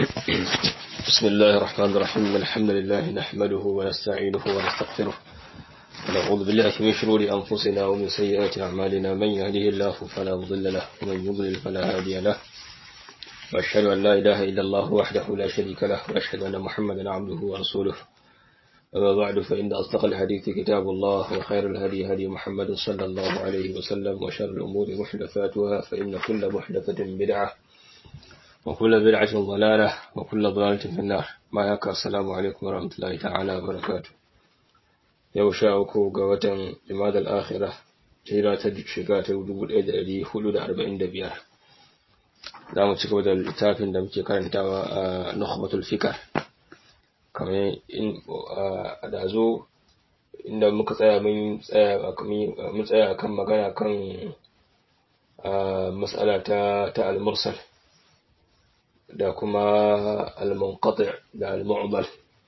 بسم الله الرحمن الرحيم الحمد لله نحمده ونستعينه ونستغفره ونعوذ بالله من شرور أنفسنا ومن سيئات أعمالنا من يهده الله فلا مضل له ومن يضلل فلا هادي له وأشهد أن لا إله إلا الله وحده لا شريك له وأشهد أن محمدا عبده ورسوله أما بعد فإن أصدق الحديث كتاب الله وخير الهدي هدي محمد صلى الله عليه وسلم وشر الأمور محدثاتها فإن كل محدثة بدعة وكل بدعة ضلالة وكل ضلالة في النار ما يكا السلام عليكم ورحمة الله تعالى وبركاته yau sha uku ga watan Jumadal Akhira hijira ta shiga ta dubu ɗaya da ɗari hudu da arba'in da biyar za mu ci gaba da littafin da muke karantawa a Nukhbatul Fikar kamar in a dazo inda muka tsaya mun tsaya mun tsaya kan magana kan mas'ala ta ta al-mursal da kuma al-munqati' da al-mu'dal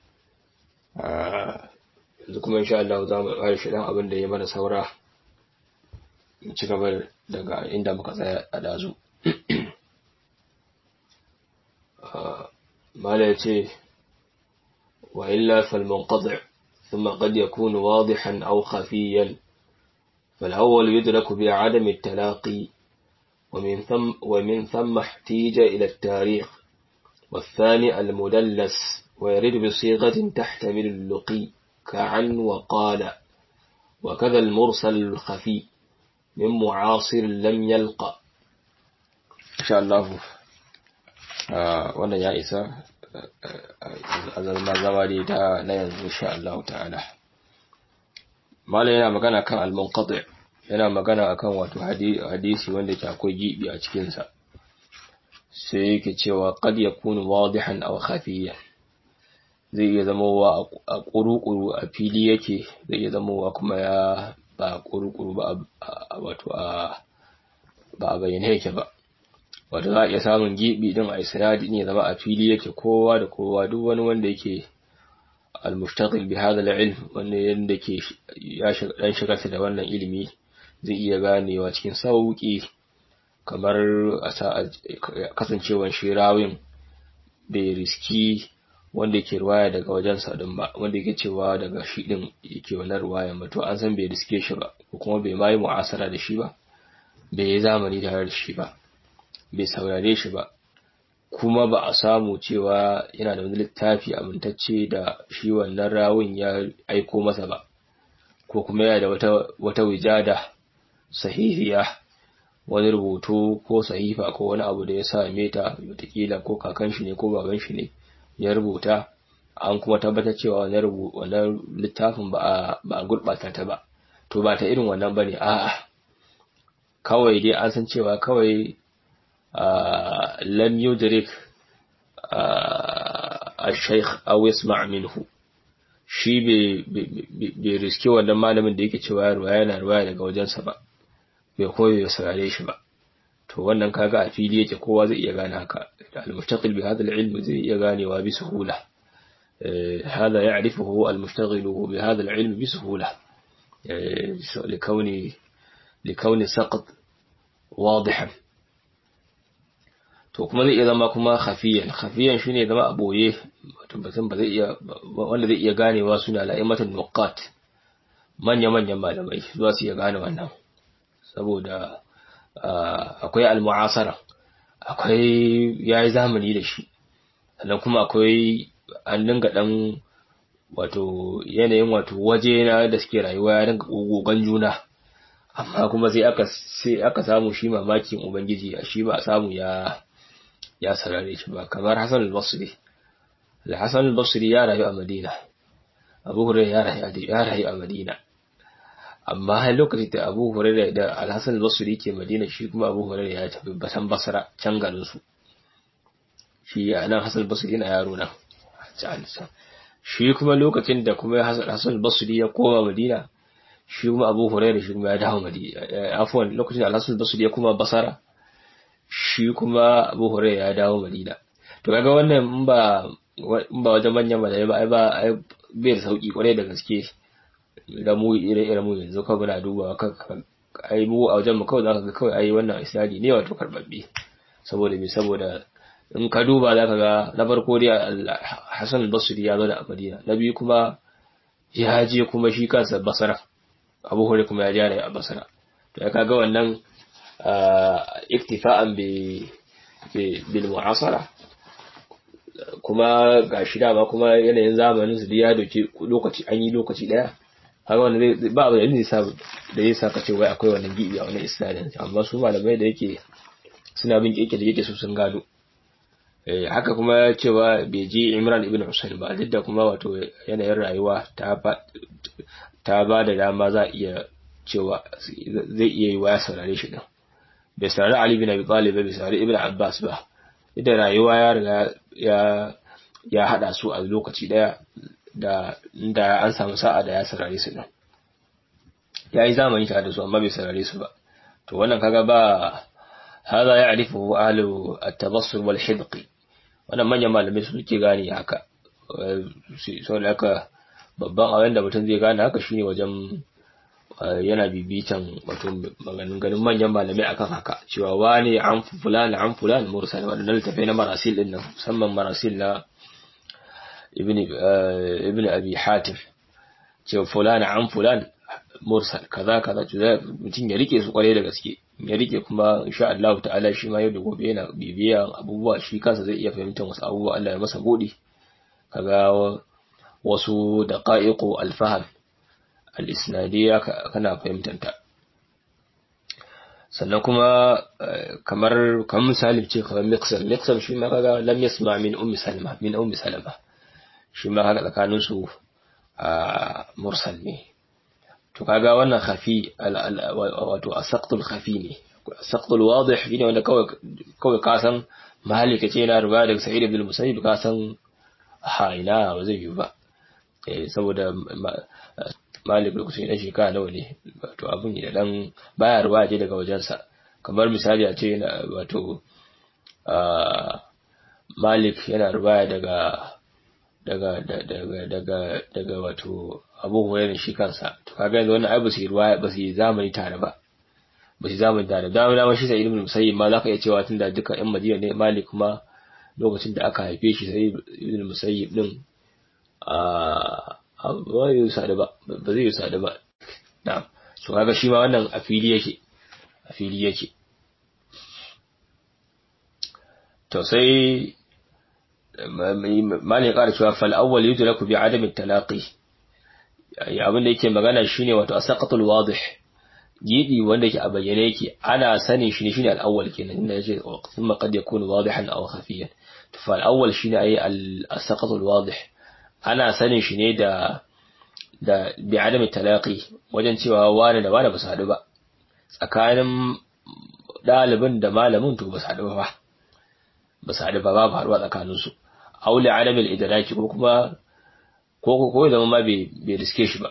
yanzu kuma insha Allah za mu ƙara shi dan abin da ya mana saura mu ci gaba daga inda muka tsaya a dazu mala yace wa illa fal munqati' ثم قد يكون واضحا أو خفيا فالأول يدرك بعدم التلاقي ومن ثم, ومن ثم احتيج إلى التاريخ والثاني المدلس ويرد بصيغة تحتمل اللقي كعن وقال وكذا المرسل الخفي من معاصر لم يلقى إن شاء الله wannan ya isa a zama zama dai ta na yanzu insha Allah ta'ala malam yana magana kan al-munqati yana magana akan wato hadisi wanda ke akwai gibi a cikin sa sai yake cewa qad yakunu wadihan aw khafiyan zai iya zama wa a kurukuru a fili yake zai iya zama wa kuma ya ba kurukuru ba wato a ba a bayyane yake ba wato za a iya samun gibi din a isnadi ne zama a fili yake kowa da kowa duk wani wanda yake al-mushtaqil bi hadha al-ilm wanda yanda ke ya shiga dan shigarsa da wannan ilimi zai iya ganewa cikin sauki kamar a kasancewan shi rawin bai riski wanda yake ruwaya daga wajen sa din ba wanda yake cewa daga shi din yake wannan ruwaya ba to an san bai riske shi ba ko kuma bai mai mu'asara da shi ba bai yi zamani tare da shi ba bai saurare shi ba kuma ba a samu cewa yana da wani littafi amintacce da shi wannan rawun ya aiko masa ba ko kuma yana da wata wata wijada sahihiya wani rubutu ko sahifa ko wani abu da ya same ta wataƙila ko kakan shi ne ko baban shi ne ya rubuta an kuma tabbatar cewa wannan littafin ba a ba a gurɓata ta ba to ba ta irin wannan bane a'a kawai dai an san cewa kawai لم يدرك الشيخ أو يسمع منه shi bai riske wannan malamin da yake cewa ruwaya yana ruwaya daga wajensa ba bai koyo ya saurare shi ba to wannan kaga a fili yake kowa zai iya gane haka al-mustaqil bi hadha al-ilm zai iya ganewa bi suhula hada ya'rifuhu al-mustaghil bi hadha al-ilm bi suhula لكوني لكوني سقط واضحا to kuma zai iya zama kuma khafiyan khafiyan shine zama a boye wato batun ba zai iya wanda zai iya ganewa suna la'imatul nuqat manya manyan malamai zuwa su iya gane wannan saboda akwai al-mu'asara akwai yayi zamani da shi sannan kuma akwai an dinga dan wato yanayin wato waje na da suke rayuwa ya dinga gogon juna amma kuma sai aka sai aka samu shi mamakin ubangiji shi ba samu ya ya sarare shi ba kamar Hassan al-Basri al-Hassan al-Basri ya rayu a Madina Abu Hurairah ya rayu ya rayu a Madina amma har lokacin da Abu Hurairah da al-Hassan al-Basri ke Madina shi kuma Abu Hurairah ya tafi Basan Basra can garin su shi nan Hassan al-Basri yana yaro nan shi kuma lokacin da kuma Hassan al-Basri ya koma Madina shi kuma Abu Hurairah shi kuma ya dawo Madina afwan lokacin da al-Hassan al-Basri ya koma Basra shi kuma Abu Hurairah ya dawo Madina to kaga wannan in ba in ba wajen manyan malai ba ai ba ai bai da sauki kwarai da gaske da mu ire ire mu yanzu kawai muna dubawa kan ai mu a wajen mu kawai zaka ga kawai ai wannan isnadi ne wato karbabbe saboda me saboda in ka duba za ka ga na farko dai Hassan al-Basri ya zo da Madina na biyu kuma ya je kuma shi kansa Basra Abu Hurairah kuma ya je da Basra to ya kaga wannan iktifa'an bi bil mu'asara kuma ga shi dama kuma yanayin zamanin su ya doke lokaci an yi lokaci daya haka wanda zai ba abu da zai sa da zai saka ce wai akwai wannan gibi a wannan isnadin amma su malamai da yake suna bin keke da yake su sun gado eh haka kuma cewa bai ji Imran ibn Husayn ba duk da kuma wato yanayin rayuwa ta ba ta ba da dama za iya cewa zai iya yi wa ya saurare shi din bai saurari Ali bin Abi Talib bai saurari Ibn Abbas ba da rayuwa ya riga ya ya hada su a lokaci daya da inda an samu sa'a da ya sarare su din ya yi zamani tare da su amma bai sarare su ba to wannan kaga ba hada ya arifu ahlu at-tabassur wal hidqi wannan manyan malamai su suke gane haka so da haka babban abin da mutum zai gane haka shine wajen yana bibitan wato maganin ganin manyan malamai akan haka cewa wane an fulani an fulani mursal wadannan littafai na marasil din nan musamman marasil na ibn ibn abi hatim cewa fulani an fulani mursal kaza kaza to mutum ya rike su kware da gaske ya rike kuma insha Allah ta'ala shi ma yau da gobe yana bibiya abubuwa shi kansa zai iya fahimtar wasu abubuwa Allah ya masa godi kaga wasu daqa'iqu al-fahm al-isnadiyya kana fahimtanta sannan kuma kamar kamar misali ce kamar mixer mixer shi ma kaga lam yasma min ummi salma min ummi salama shi ma haka tsakanin su mursal ne to kaga wannan khafi wato asaqtul khafi ne asaqtul wadih ne wanda kawai kawai ka san malika ce yana ruba daga sa'id ibn musayyib ka san ha ina ba zai yi ba saboda malik lokacin dan shekara nawa ne wato abun da dan baya ruwa je daga wajensa kamar misali a ce yana wato malik yana ruwa daga daga daga daga daga wato abu hurairah shi kansa to kaga yanzu wannan ai ba su yi ruwa ba su yi zamani tare ba ba su zamani tare da dama shi sai ibn musayyib ma zaka iya cewa tunda duka yan madina ne malik kuma lokacin da aka haife shi sai ibn musayyib din a ba zai sadu ba ba zai sadu ba na so kaga shi ma wannan a fili yake a fili yake to sai malin ya ƙara cewa fal awwal yudraku bi adami talaqi abin da yake magana shine wato asaqatul wadih gidi wanda yake a bayyane yake ana sanin shi ne shine al-awwal kenan inda yace thumma qad yakunu wadihan aw khafiyan to fal awwal shine ayi al-asaqatul wadih ana sanin shi ne da da bi adami talaqi wajen cewa wani da wani ba su haɗu ba tsakanin ɗalibin da malamin to ba su haɗu ba ba su haɗu ba babu haɗuwa tsakanin su aule adamin idraki ko kuma ko ko zama ma bai bai riske shi ba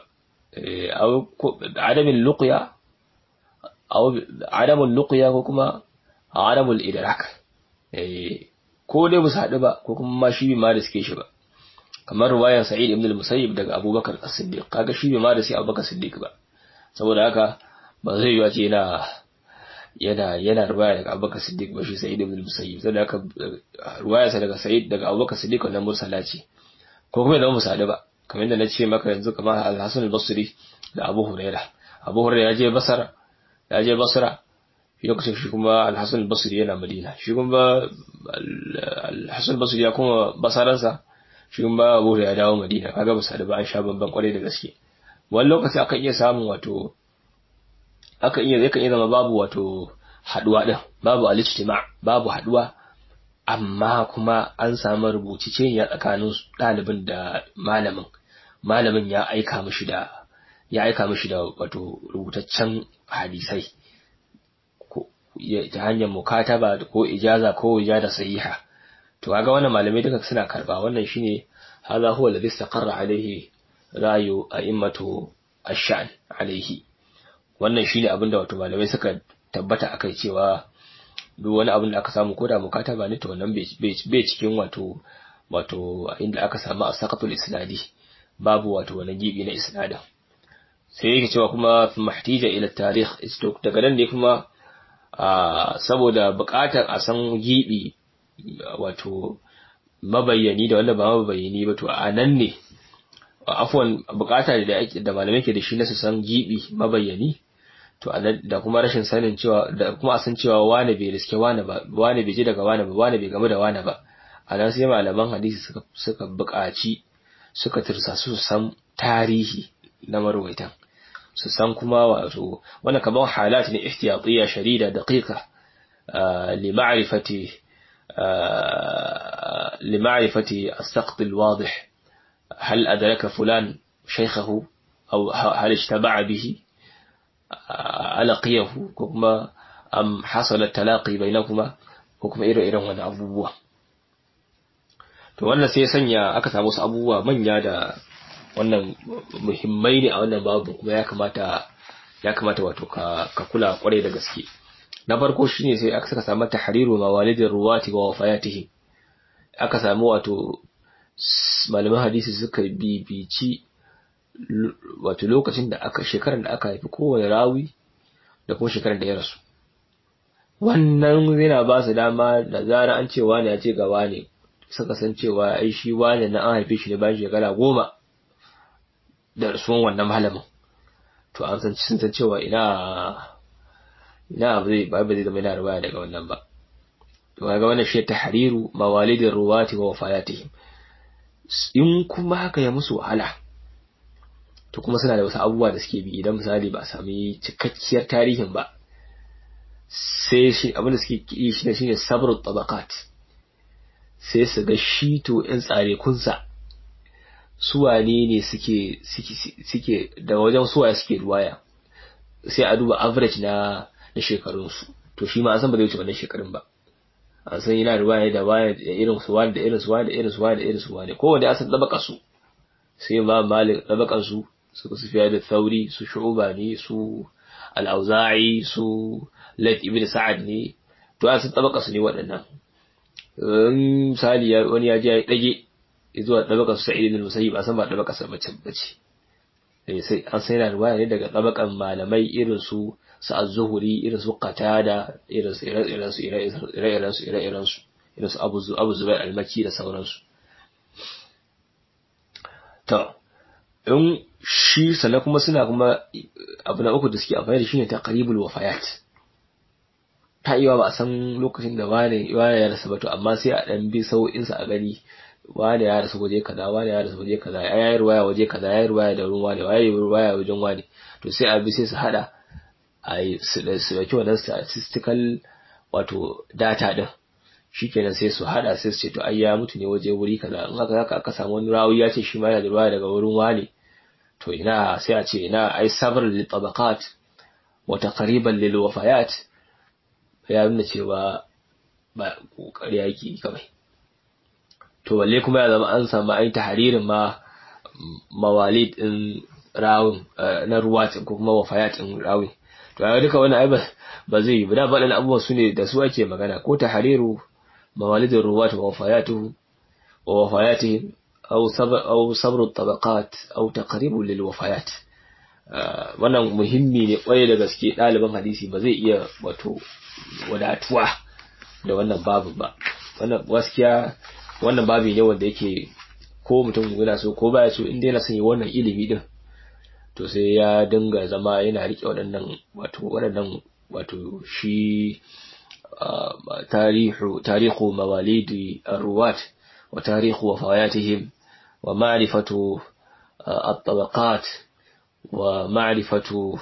adamin luqya aw adamun luqya ko kuma adamul idrak ko dai ba su haɗu ba ko kuma ma shi bai ma riske shi ba kamar ruwayan Sa'id ibn al-Musayyib daga Abubakar as-Siddiq kaga shi bai ma da sai Abubakar Siddiq ba saboda haka ba zai yiwa ce yana yana yana ruwaya daga Abubakar Siddiq ba shi Sa'id ibn al-Musayyib saboda haka ruwaya sa daga Sa'id daga Abubakar Siddiq wannan mursala ce ko kuma idan musali ba kamar yadda na ce maka yanzu kamar Al-Hasan al-Basri da Abu Hurairah Abu Hurairah ya je Basra ya je Basra lokacin shi kuma Al-Hasan al-Basri yana Madina shi kuma Al-Hasan al-Basri ya kuma basaransa shi ba abu ya dawo madina kaga ba da ba an sha bamban kwarai da gaske wani lokaci aka iya samun wato aka iya zai iya zama babu wato haduwa din babu al-ijtima babu haduwa amma kuma an samu rubuciceniya tsakanin ɗalibin da malamin malamin ya aika mishi da ya aika mishi da wato rubutaccen hadisai ta hanyar mukataba ko ijaza ko ijada sahiha to kaga wannan malamai duka suna karba wannan shine hadha huwa alladhi istaqarra alayhi ra'yu a'immatu ash-sha'n alayhi wannan shine abinda wato malamai suka tabbata akai cewa duk wani abin da aka samu koda mukataba ne to wannan bai cikin wato wato inda aka samu asaqatul isnadi babu wato wani gibi na isnadin sai yake cewa kuma mahtija ila tarikh daga nan ne kuma saboda buƙatar a san gibi wato mabayyani da wanda ba mabayyani ba to a nan ne afwan bukata da ake da malamai ke da shi na su san gibi mabayyani to da kuma rashin sanin cewa da kuma a san cewa wane bai riske wane ba wane bai ji daga wane ba wane bai gamu da wane ba a nan sai malaman hadisi suka suka buƙaci suka tursa su san tarihi na marwaitan su san kuma wato wannan kamar halat ne ihtiyatiyya sharida daqiqa li ma'rifati li ma'rifati as-saqt al-wadih هل أدرك فلان شيخه أو هل اشتبع به ألقيه كما أم حصل التلاقي بينكما كما إيرو إيرو وانا أبوه to wannan sai sanya aka samu wasu abubuwa manya da wannan muhimmai ne a wannan babu kuma ya kamata ya kamata wato ka, ka kula kwarai da gaske na farko shine sai aka saka samu tahriru mawalidin ruwati wa wafayatihim aka samu wato malaman hadisi suka bibici wato lokacin da aka shekarar da aka haifi kowane rawi da kuma shekarar da ya rasu wannan yana ba su dama da zara an ce wani ya ce ga wani suka san cewa ai shi wani na an haife shi ne bayan shekara goma da rasuwan wannan malamin to an san sun san cewa ina ina ba zai ba zai zama yana ruwaya daga wannan ba to ga wannan shi tahriru mawalidin ruwati wa wafayatihim in kuma haka ya musu wahala to kuma suna da wasu abubuwa da suke bi idan misali ba a sami cikakkiyar tarihin ba sai shi abinda suke yi shi ne shine sabrul tabaqat sai su ga shi to in tsare kunsa su wane ne suke suke suke da wajen suwaye suke ruwaya sai a duba average na na shekarunsu to shi ma an san ba zai wuce wannan shekarun ba an san yana ruwaya da waya da irin su wani da irin su wani da irin su wani da irin su wani kowanne an san dabaka su sai ma malik dabakan su su su fiya da thauri su shu'ba ne su al-auza'i su lat ibn sa'ad ne to an san dabaka su ne waɗannan in misali wani ya je ya dage zuwa dabaka su sa'id ibn musayyib an san ba dabaka sa bace bace sai an san yana ruwaya ne daga dabakan malamai irin su su az-zuhri irin su qatada irin su irin su irin su irin su irin su irin su abu abu zubair al-makki da sauransu to in shi sannan kuma suna kuma abu na uku da suke amfani da shi ne taqribul wafayat ta iya ba a san lokacin da wane wane ya rasa ba to amma sai a dan bi sau'insa a gani wane ya rasa waje kaza wane ya rasa waje kaza ya yi ruwaya waje kaza ya yi ruwaya da ruwan wane ya yi ruwaya wajen wane to sai a bi sai su hada a yi su dauki wannan statistical wato data din shikenan sai su hada sai su ce to ai ya mutu ne waje wuri kaza in haka haka aka samu wani rawi ya ce shi ma yana da ruwaya daga wurin wane to ina sai a ce ina ai sabr lil tabaqat wa taqriban lil wafayat ya nuna cewa ba kokari yake kawai to balle kuma ya zama an samu ai tahririn ma mawalid din rawun na ruwatin ko kuma wafayat din rawin to ai duka wannan ai ba zai yi ba da faɗin abubuwan su ne da su ake magana ko tahriru mawalid ruwat wa wafayatuhu wa wafayatihim aw sabr aw sabr at-tabaqat aw taqrib lil wafayat wannan muhimmi ne kwarai da gaske ɗaliban hadisi ba zai iya wato wadatuwa da wannan babu ba wannan gaskiya wannan babu ne wanda yake ko mutum yana so ko baya so inda yana son yi wannan ilimi din to sai ya dinga zama yana rike waɗannan wato waɗannan wato shi tarihu tarihu mawalidi arwat wa tarihu wafayatihim wa ma'rifatu at-tabaqat wa ma'rifatu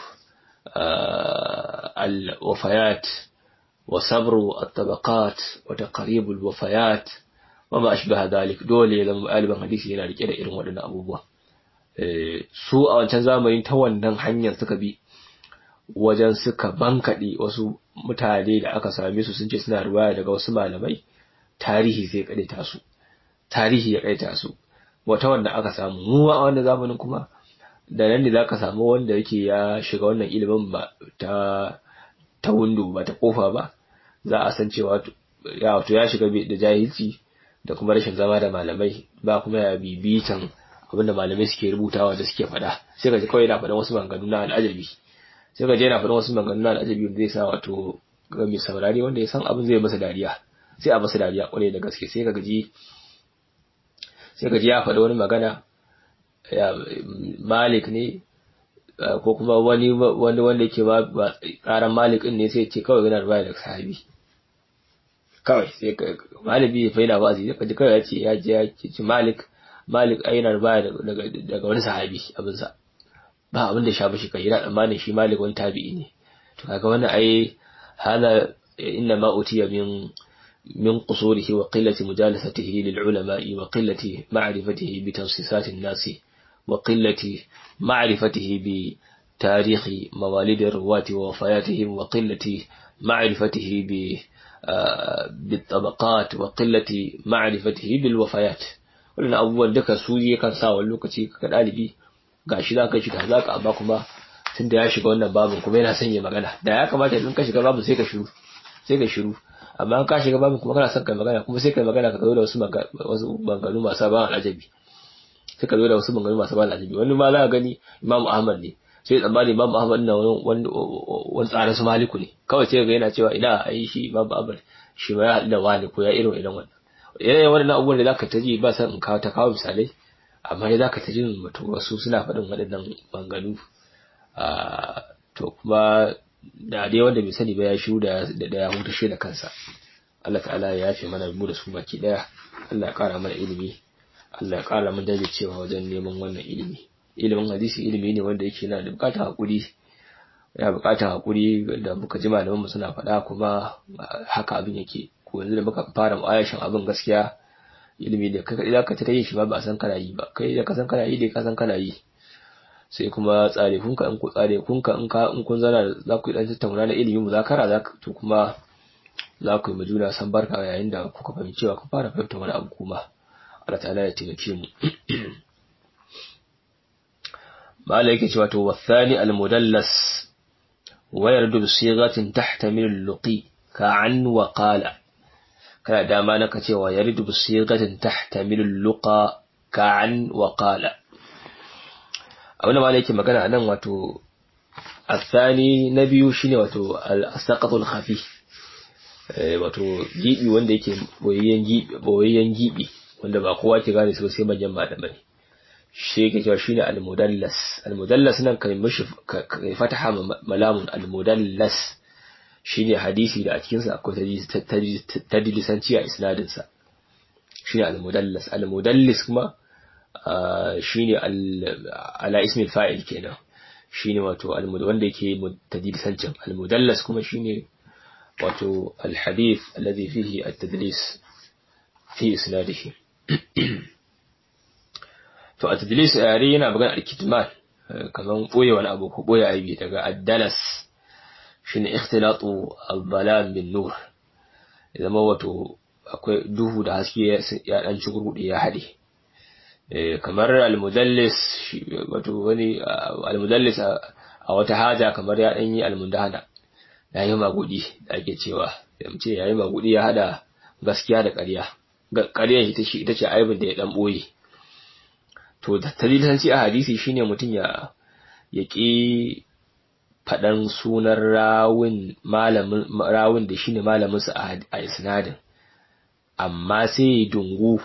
al-wafayat وصبر الطبقات وتقريب الوفيات وما أشبه ذلك dole zama ɗaliban hadisi yana rike da irin waɗannan abubuwa su a wancan zamanin ta wannan hanyar suka bi wajen suka bankaɗe wasu mutane da aka same su sun ce suna ruwaya daga wasu malamai tarihi zai ƙaɗaita su tarihi ya ƙaɗaita su wata wanda aka samu mu a wannan zamanin kuma da nan ne za ka samu wanda yake ya shiga wannan ilimin ba ta ta windo ba ta kofa ba za a san cewa ya wato ya shiga da jahilci da kuma rashin zama da malamai ba kuma ya bibitan abinda malamai suke rubutawa da suke faɗa sai ka ji kawai yana faɗan wasu maganganu na al'ajabi sai ka je yana faɗan wasu maganganu na al'ajabi wanda zai sa wato ga mai saurari wanda ya san abin zai masa dariya sai a basu dariya kwarai da gaske sai ka gaji sai ka ji ya faɗi wani magana malik ne ko kuma wani wani wanda yake ba karan malik ne sai ce kawai yana ruwaya daga sahabi kawai sai ka malibi ya faina wazi sai ka ji kawai ya ce ya je ya ce malik malik ai yana ruwaya daga daga wani sahabi abin sa ba abin da sha bashi kai yana tsammanin shi malik wani tabi'i ne to kaga wannan ai hada inna ma utiya min من قصوره وقلة مجالسته للعلماء وقلة معرفته بتنصيصات الناس وقلة معرفته بتاريخ مواليد الرواة ووفياتهم وقلة معرفته بالطبقات وقلة معرفته بالوفيات wannan abubuwan duka su kan sa wani lokaci ka ɗalibi ga shi za ka shiga za ka amma kuma tun da ya shiga wannan babin kuma yana son ya magana da ya kamata in ka shiga babin sai ka shiru sai ka shiru amma ka shiga babin kuma kana son kai magana kuma sai kai magana ka zo da wasu wasu banganu masu ban alajabi sai ka zo da wasu banganu masu ban alajabi wani ma za ka gani Imam Ahmad ne sai tsammani Imam Ahmad na wani wani tsarin su Maliku ne kawai sai ga yana cewa ina ai shi Imam Ahmad shi ma ya haɗu da wani ko ya irin irin wannan irin wannan abubuwan da zaka ta ji ba san in kawo ta kawo misalai amma dai zaka ta ji mutum wasu suna faɗin waɗannan banganu to kuma da dai wanda bai sani ba ya shiru da da ya hutashe da kansa Allah ta'ala ya yafe mana mu da su baki daya Allah ya kara mana ilimi Allah ya kara mana cewa wajen neman wannan ilimi ilimin hadisi ilimi ne wanda yake yana da bukatar hakuri ya bukatar hakuri da muka ji malaman mu suna faɗa kuma haka abin yake ko yanzu da muka fara mu'ayashin abin gaskiya ilimi da kai idan ka ta yin shi ba ba san kana yi ba kai da ka san kana yi dai ka san kana yi sai kuma tsare kunka in ku tsare kunka in ka in kun zana za ku yi dan tattauna na ilimin muzakara za to kuma za ku yi majuna san barka yayin da kuka fahimci cewa ku fara fahimta wani abu kuma Allah ta'ala ya taimake mu mala yake cewa to wasani al-mudallas wa yardu bi sighatin tahtamil al-luqi ka an wa qala kana dama naka cewa yardu bi sighatin tahtamil al-luqa ka an wa qala abin da malai yake magana nan wato asani na biyu shine wato al-saqatul khafi wato gibi wanda yake boyayyen gibi boyayyen gibi wanda ba kowa ke gane su sai manyan malamai shi yake cewa shine al-mudallas al-mudallas nan kai mishi kai fataha malamun al-mudallas shine hadisi da a cikin sa akwai tadlisanci a isnadin sa shine al-mudallas al-mudallis kuma shine ala ismi fa'il kenan shine wato wanda yake tadlisancin al-mudallas kuma shine wato al-hadith alladhi fihi at-tadlis fi isnadihi to a tadlis a yare yana magana al-kitman kaman boye wani abu ko boye aibi daga ad-dalas shine ikhtilatu al-balam bin nur zama wato akwai duhu da haske ya dan ci gurgude ya hade kamar al-mudallis wato wani al-mudallis a wata haja kamar ya dan yi al-mundana ya yi magudi da ake cewa ce ya yi magudi ya hada gaskiya da ƙarya ƙaryar ita ce ita ce aibin da ya dan boye to talilanci a hadisi shine mutum ya ya ƙi faɗan sunan rawun malamin rawun da shine malamin sa a isnadin amma sai ya dungu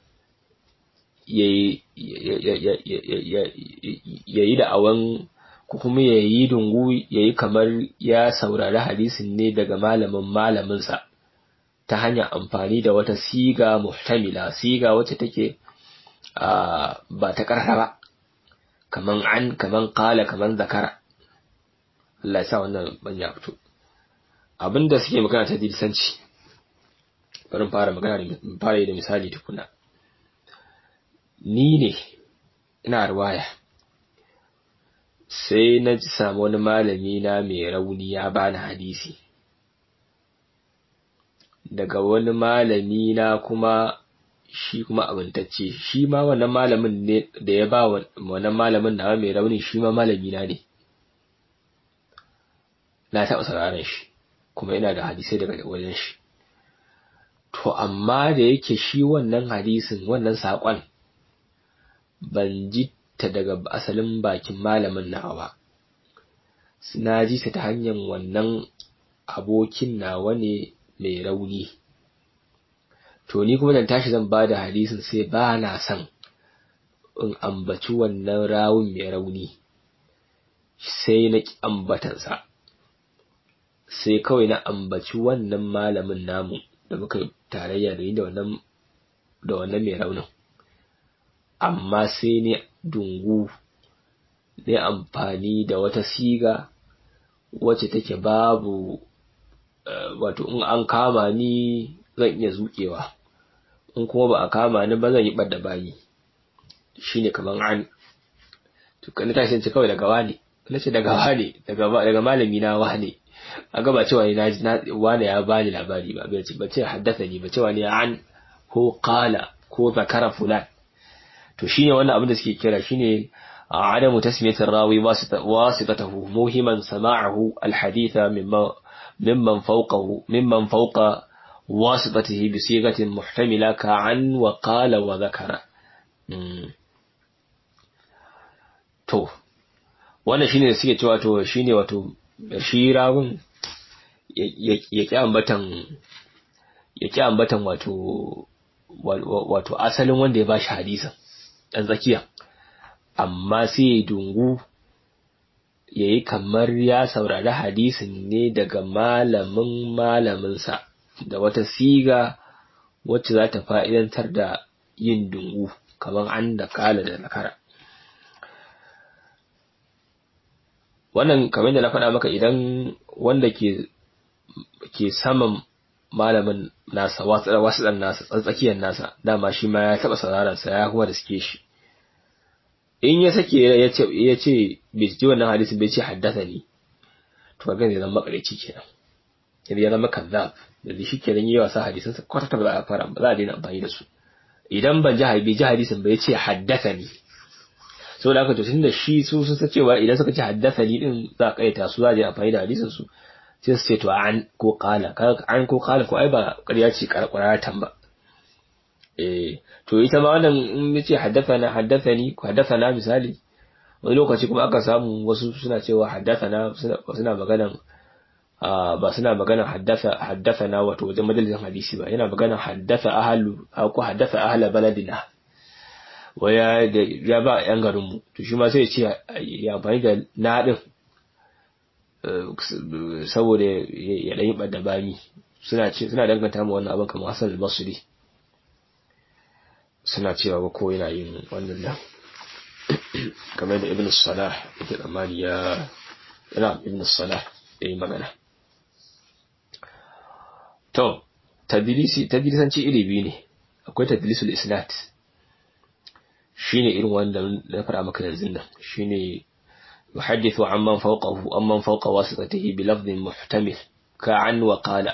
ya yi da awan ko kuma ya yi dungu ya yi kamar ya saurari hadisin ne daga malamin malaminsa ta hanyar amfani da wata siga muhtamila siga wacce take ba ta ƙarfa ba kaman an kaman kala kaman zakara Allah ya sa wannan ban ya fito abinda suke magana ta dilsanci bari fara magana da fara yi da misali tukuna ni ne ina ruwaya sai na ji samu wani malami na mai rauni ya bani hadisi daga wani malami na kuma shi kuma abintacce shi ma wannan malamin ne da ya ba wannan malamin na mai rauni shi ma malami na ne na taɓa sauraron shi kuma ina da hadisai daga wajen shi to amma da yake shi wannan hadisin wannan saƙon ban ji ta daga asalin bakin malamin nawa ba na ji ta ta hanyar wannan abokin nawa ne mai rauni to ni kuma dan tashi zan bada hadisin sai ba na son in ambaci wannan rawun mai rauni sai na ki ambatansa sai kawai na ambaci wannan malamin namu da muka tarayya da yi da wannan da wannan mai raunin amma sai ne dungu ne amfani da wata siga wacce take babu wato in an kama ni zan iya zuƙewa in kuma ba a kama ni ba zan yi ɓadda bayi shine kaman an to kana tashi ce kawai daga wani na ce daga wani daga daga malami na wani a gaba cewa ni na wani ya bani labari ba bai ce ba ce haddasa ni ba cewa ni an ko qala ko zakara fulan to shine wannan abin da suke kira shine عدم تسمية الراوي واسطته موهما سماعه الحديث مما ممن فوقه ممن فوق واسطته بصيغة محتملة كعن وقال وذكر to wannan shine da suke cewa to shine wato shi rawun ya ki ambatan ya ki ambatan wato wato asalin wanda ya bashi hadisin dan tsakiya amma sai ya dungu ya yi kamar ya saurari hadisin ne daga malamin malaminsa da wata siga wacce za ta fa'idantar da yin dungu kamar an da kala da nakara. Wannan kamar da na faɗa maka idan wanda ke ke saman malamin nasa wasu ɗan nasa tsakiyar nasa dama shi ma ya taɓa sauraronsa ya kuma da suke shi. in ya sake ya ce ya ce bai ji wannan hadisin bai ce haddasa ni to ga zai zama makareci kenan yanzu ya zama kazzab da shi kenan yayi wasa hadisin sa kwata ta ba za a fara ba za a daina amfani da su idan ban ji bai ji hadisin bai ce haddasa ni saboda haka to tunda shi su sun san cewa idan suka ce haddasa ni din za a kaita su za a je amfani da hadisin su sai su ce to an ko qala an ko qala ko ai ba ƙarya ce ƙarƙaratan ba eh to ita ma wannan in yace haddathana haddathani ko haddathana misali wani lokaci kuma aka samu wasu suna cewa haddathana suna maganan ba suna maganan haddatha haddathana wato wajen majalisin hadisi ba yana maganan haddatha ahlu ko haddatha ahla baladina waya ya ba yan garin mu to shi ma sai ya ce ya amfani da na din saboda ya dan yi badda bami suna ce suna danganta mu wannan abin kamar Hassan al-Basri suna cewa ba ko yana yin wannan nan kamar da ibn salah yake tsammani ya yana ibn salah ya yi magana to tadlisi tadlisanci iri biyu ne akwai tadlisul isnad shine irin wanda na fara maka yanzu nan shine يحدث عمن فوقه أمن فوق واسطته بلفظ محتمل كعن وقال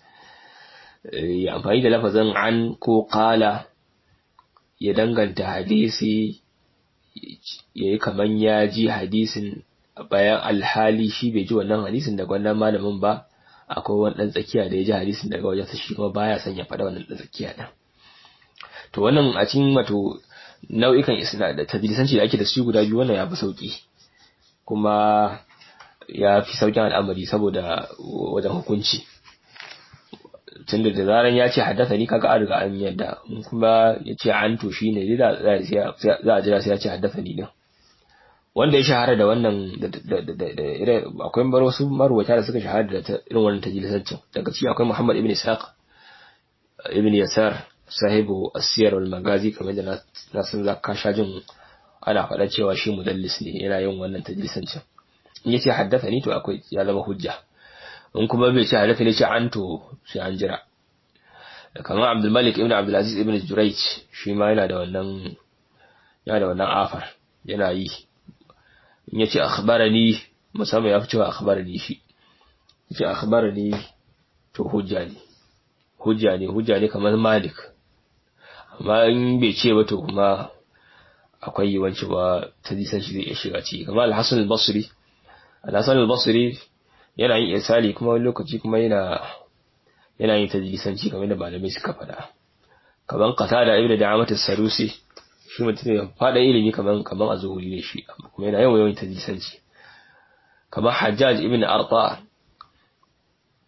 يعني da lafazin an ko qala ya danganta hadisi ya yi kaman ya ji hadisin bayan alhali shi bai ji wannan hadisin daga wannan malamin ba akwai wani ɗan tsakiya da ya ji hadisin daga wajensa shi kuma baya son ya faɗa wannan ɗan tsakiya ɗin to wannan a cikin wato nau'ikan isna da tadlisanci da ake da su guda biyu wannan ya fi sauki kuma ya fi saukin al'amari saboda wajen hukunci tunda da zaran ya ce haddasa ni kaga an riga an yadda kuma ya ce an to shi ne za a jira sai ya ce haddasa ni din wanda ya shahara da wannan akwai bar wasu marwata da suka shahara da irin wannan tajilisancin daga ciki akwai Muhammad ibn Ishaq ibn Yasar sahibu asiyar wal magazi kamar da na san za ka sha jin ana faɗa cewa shi mudallis ne yana yin wannan tajilisancin in ya ce haddasa ni to akwai ya zama hujja in kuma bai ce halatta ne ce an to sai an jira kamar abdulmalik ibn abdulaziz ibn jurayj shi ma yana da wannan yana da wannan afar yana yi in yace akhbarani musamman ya fi cewa akhbarani shi yace akhbarani to hujja ne hujja ne hujja ne kamar malik amma in bai ce ba to kuma akwai yiwuwanci ba ta disan shi zai iya shiga ciki kamar al-hasan al-basri al-hasan al-basri yana yin isali kuma wani lokaci kuma yana yana yin tajlisanci kamar da malamai suka faɗa kaman qatada ibnu da'amat as-sarusi shi mutum ne faɗa ilimi kaman kaman azhuri ne shi kuma yana yawan yawan tajlisanci kamar hajjaj ibn arta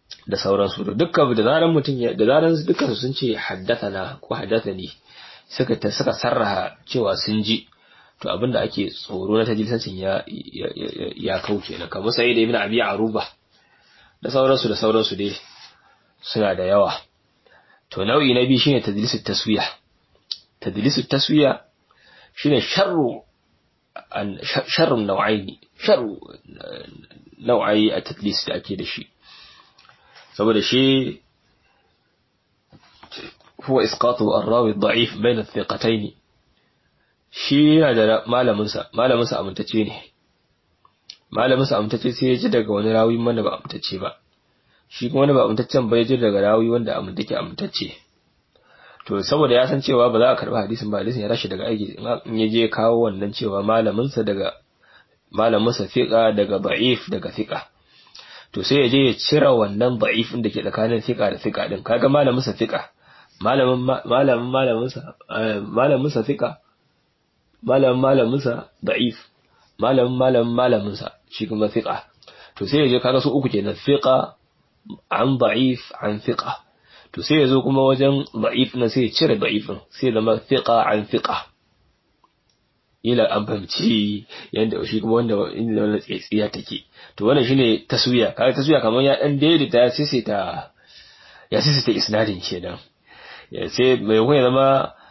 da sauransu to dukkan da zaran mutum da zaran dukkan sun ce haddathana ko haddathani suka ta suka sarraha cewa sun ji to abinda ake tsoro na tajilisancin ya ya kauce na kamar sai da ibn abi aruba da sauransu da sauransu dai suna da yawa to nau'i na biyu shine tadlisu taswiya tadlisu taswiya shine sharru an sharrun nau'aini sharru nau'ai a tadlis da ake da shi saboda shi huwa isqatu ar-rawi ad-da'if bayna thiqatayn shi yana da malaminsa malaminsa amintacce ne malaminsa amintacce sai ya ji daga wani rawi wanda ba amintacce ba shi kuma wanda ba amintaccen ba ya ji daga rawi wanda amintake amintacce to saboda ya san cewa ba za a karɓi hadisin ba hadisin ya rashi daga aiki in ya je kawo wannan cewa malaminsa daga malaminsa fiqa daga da'if daga fiqa to sai ya je ya cire wannan da'if da ke tsakanin fiqa da fiqa din kaga malaminsa fiqa malamin malamin malaminsa malaminsa fiqa malamin malaminsa da'if malamin malamin malaminsa shi kuma fiqa to sai ya je kaga su uku kenan fiqa an da'if an fiqa to sai ya zo kuma wajen da'if na sai ya cire da'ifin sai zama fiqa an fiqa ila an fahimci yanda shi kuma wanda inda wannan tsiya take to wannan shine taswiya kaga taswiya kamar ya dan daidaita ya sisita ya sisita isnadin kenan sai mai kuma zama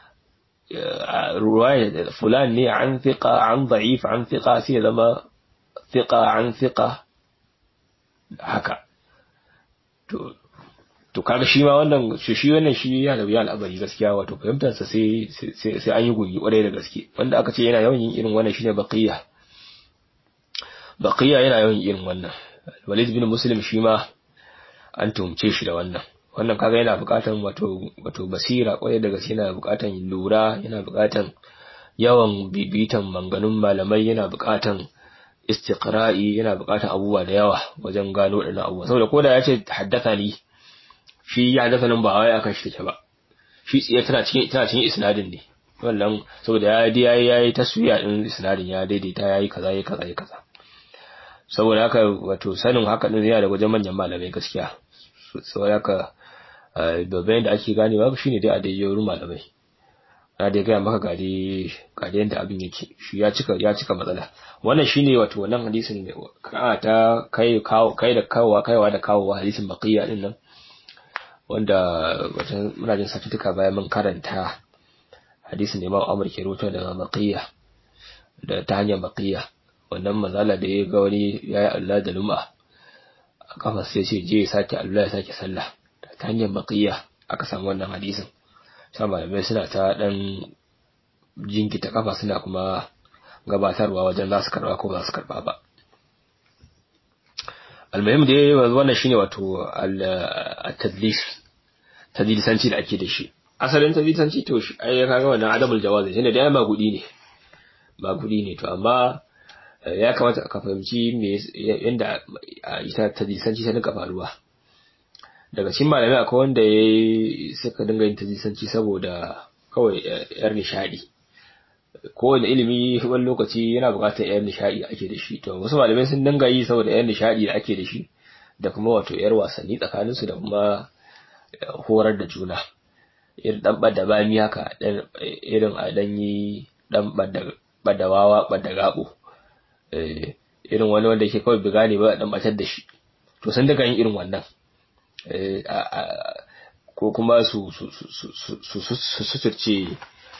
ruwaya fulan ne an fiqa an da'if an fiqa sai zama fiqa an fiqa haka to to kaga shi ma wannan shi shi wannan shi ya da wuya al'amari gaskiya wato fahimtar sa sai sai an yi gogi kwarai da gaske wanda aka ce yana yawan yin irin wannan shine baqiya baqiya yana yawan yin irin wannan Walid bin Muslim shi ma an tumce shi da wannan wannan kaga yana bukatan wato wato basira kwarai da gaske yana bukatan lura yana bukatan yawan bibitan manganun malamai yana bukatan istiqra'i yana bukatan abubuwa da yawa wajen gano wadannan abubuwa saboda koda ya ce haddatha ni shi ya haddasa nan ba wai akan shi take ba shi tsiya tana cikin tana cikin isnadin ne wannan saboda ya yi yayi yayi taswiya din isnadin ya daidaita yayi kaza yayi kaza yayi kaza saboda haka wato sanin haka din yana da wajen manyan malamai gaskiya saboda haka babban da ake ganewa shine dai a dai wurin malamai na dai gaya maka gade gade yadda abin yake shi ya cika ya cika matsala wannan shine wato wannan hadisin ka ta kai kawo kai da kawowa kaiwa da kawowa hadisin baqiya din nan wanda wajen muna jin satuttuka bayan mun karanta hadisin Imam Amr ke rawaito daga Baqiya da ta hanyar Baqiya wannan mazala da ya ga wani yayi Allah da luma a kafa sai ce je ya sake Allah ya sake sallah ta hanyar Baqiya aka samu wannan hadisin sai malamai suna ta dan jinkita kafa suna kuma gabatarwa wajen za su karba ko ba su karba ba almuhim da wannan shine wato at-tadlis tadlisanci da ake da shi asalin tadlisanci to shi ai kaga wannan adamul jawazi shine da ma gudi ne ba gudi ne to amma ya kamata ka fahimci me yanda ita tadlisanci ta dinka faruwa daga cikin malamai akwai wanda ya suka dinga yin tadlisanci saboda kawai yar nishadi kowane ilimi wani lokaci yana buƙatar yar nishadi ake da shi to wasu malamai sun dinga yi saboda yar nishadi da ake da shi da kuma wato yar wasanni tsakanin su da kuma horar da juna irin dan bada bami haka irin a dan yi dan bada wawa bada gabo irin wani wanda yake kawai biga ne ba dan batar da shi to sun daga yin irin wannan ko kuma su su su su suturce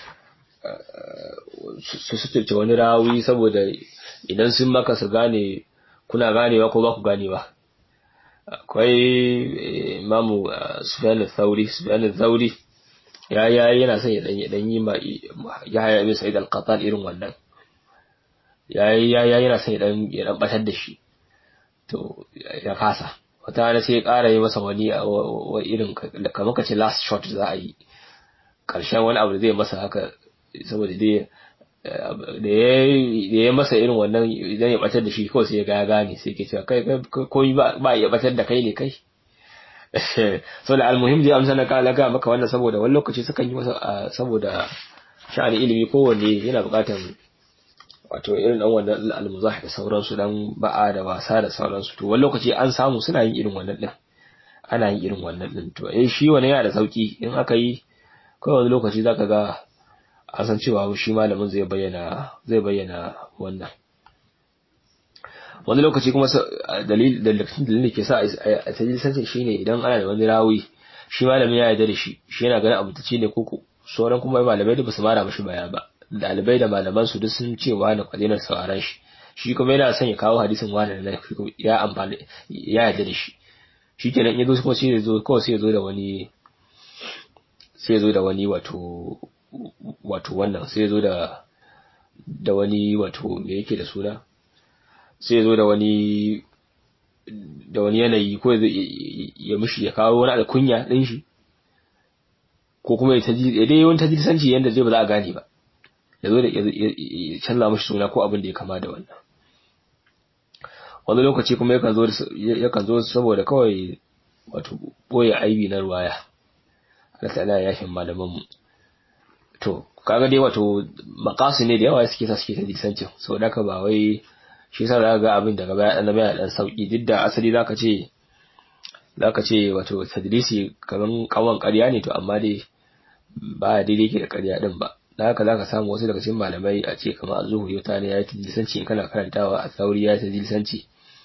su suturce wani rawi saboda idan sun maka su gane kuna ganewa ko ba ku ganewa akwai imamu sufyan al-thawri sufyan al-thawri ya ya yana son ya dan yi ma ya haya ibn sa'id al-qattan irin wannan ya ya yana son ya dan ya dan batar da shi to ya kasa wata rana sai ya ƙara yi masa wani irin kamar ka ce last shot za a yi ƙarshen wani abu da zai masa haka saboda dai da ya masa irin wannan idan ya batar da shi kawai sai ya ga ya gane sai ke cewa kai ko ba ya batar da kai ne kai so da almuhim dai amsa na kala ga maka wannan saboda wani lokaci sukan yi masa saboda sha'ani ilimi kowanne yana buƙatar wato irin dan wannan almuzah da sauransu dan ba'a da wasa da sauransu to wani lokaci an samu suna yin irin wannan din ana yin irin wannan din to eh shi wannan yana da sauki in aka yi kawai wani lokaci zaka ga a san cewa shi malamin zai bayyana zai bayyana wannan wani lokaci kuma dalil dalilin da ke sa a tajilisancin shine idan ana da wani rawi shi malamin ya yarda da shi shi yana ganin abu tace ne koko sauran kuma malamai da basu mara mashi baya ba dalibai da malaman su duk sun ce wani kwadinar sauraron shi shi kuma yana son ya kawo hadisin wani da ya amfani ya yarda da shi shikenan in ya zo kuma sai ya zo kawai sai ya zo da wani sai ya zo da wani wato wato wannan sai ya zo da da wani wato me yake da suna sai ya zo da wani da wani yanayi ko ya mishi ya kawo wani alkunya ɗin shi ko kuma ya taji ya dai wani tajirisanci yadda zai ba za a gane ba ya zo da ya canza mishi suna ko abin da ya kama da wannan wani lokaci kuma yakan zo yakan zo saboda kawai wato boye aibi na ruwaya Allah ta'ala ya yafin malaman mu to kaga dai wato makasu ne da yawa suke sa suke tajirisancin saboda haka ba wai shi yasa za ga abin daga baya dan baya dan sauki duk da asali zaka ce zaka ce wato tadrisi kaman kawan ƙarya ne to amma dai ba daidai yake da ƙarya din ba da haka zaka samu wasu daga cikin malamai a ce kamar az-zuhri wata ne yayi tadlisanci in kana karantawa a sauri yayi tadlisanci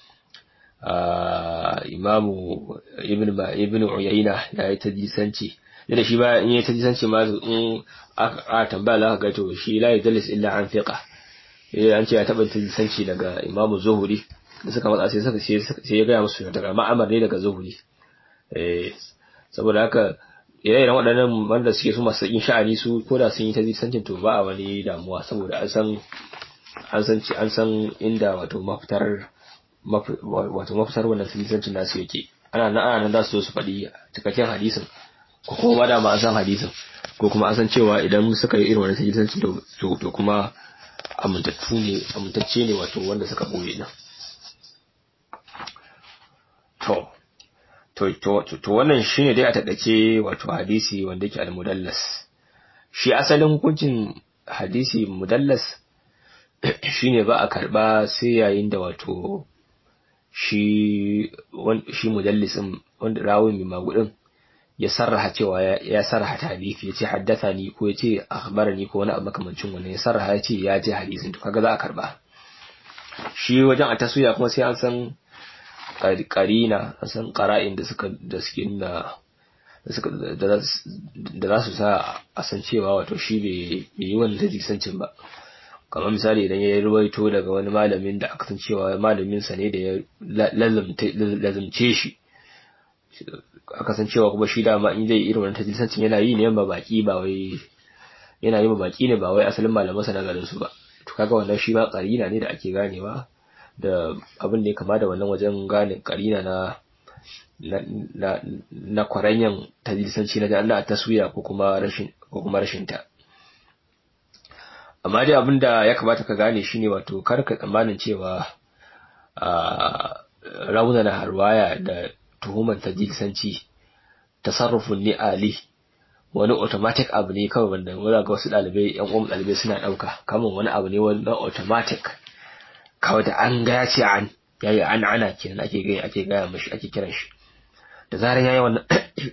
a imamu ibn ba ibn uyayna yayi tadlisanci da shi ba in yayi tadlisanci ma in aka tambaya za ka ga to shi la yadlis illa an fiqa eh an ce ya taɓa tilisanci daga imamu zuhuri da suka matsa sai suka sai ya gaya musu daga ma'amar ne daga zuhuri eh saboda haka ire-iren waɗannan wanda suke su masu yin sha'ani su ko da sun yi tilisancin to ba a wani damuwa saboda an san an san an san inda wato mafitar wato mafitar wannan tilisancin nasu yake ana nan ana nan za su zo su faɗi cikakken hadisin ko kuma da ma an san hadisin ko kuma an san cewa idan suka yi irin wannan tilisancin to kuma amintattu ne amintacce ne wato wanda suka boye nan to to to to wannan shine dai a takaice wato hadisi wanda yake al-mudallas shi asalin hukuncin hadisi mudallas shine ba a karba sai yayin da wato shi shi mudallisin wanda rawin mai magudin ya sarraha cewa ya sarraha hadisi yace haddathani ko yace akhbarani ko wani abu makamancin wannan ya sarraha yace ya ji hadisin to kaga za a karba shi wajen a taswiya kuma sai an san qarina an san qara'in da suka da suke nuna da suka da za su sa a san cewa wato shi bai yi wannan tajisancin ba kamar misali idan ya ruwaito daga wani malamin da aka san cewa malamin sa ne da ya lazumce shi aka san cewa kuma shi dama in zai irin wannan tajilisancin yana yi ne ba baki ba wai yana yi ba baki ne ba wai asalin malamansa na garin su ba to kaga wannan shi ma karina ne da ake ganewa da abin da ya kama da wannan wajen gane karina na na na kwaranyan tajilisanci na Allah taswiya ko kuma rashin ko kuma rashin ta amma dai abin da ya kamata ka gane shine wato kar ka tsammanin cewa a raunana harwaya da tuhumar tajilisanci tasarrufin ni ali wani automatic abu ne kawai wanda wanda ga wasu dalibai yan uwan dalibai suna dauka kamar wani abu ne wani automatic kawai da an ga ya ce an yayi an ana kenan ake gaya ake gaya mashi ake kiran shi da zaran yayi wannan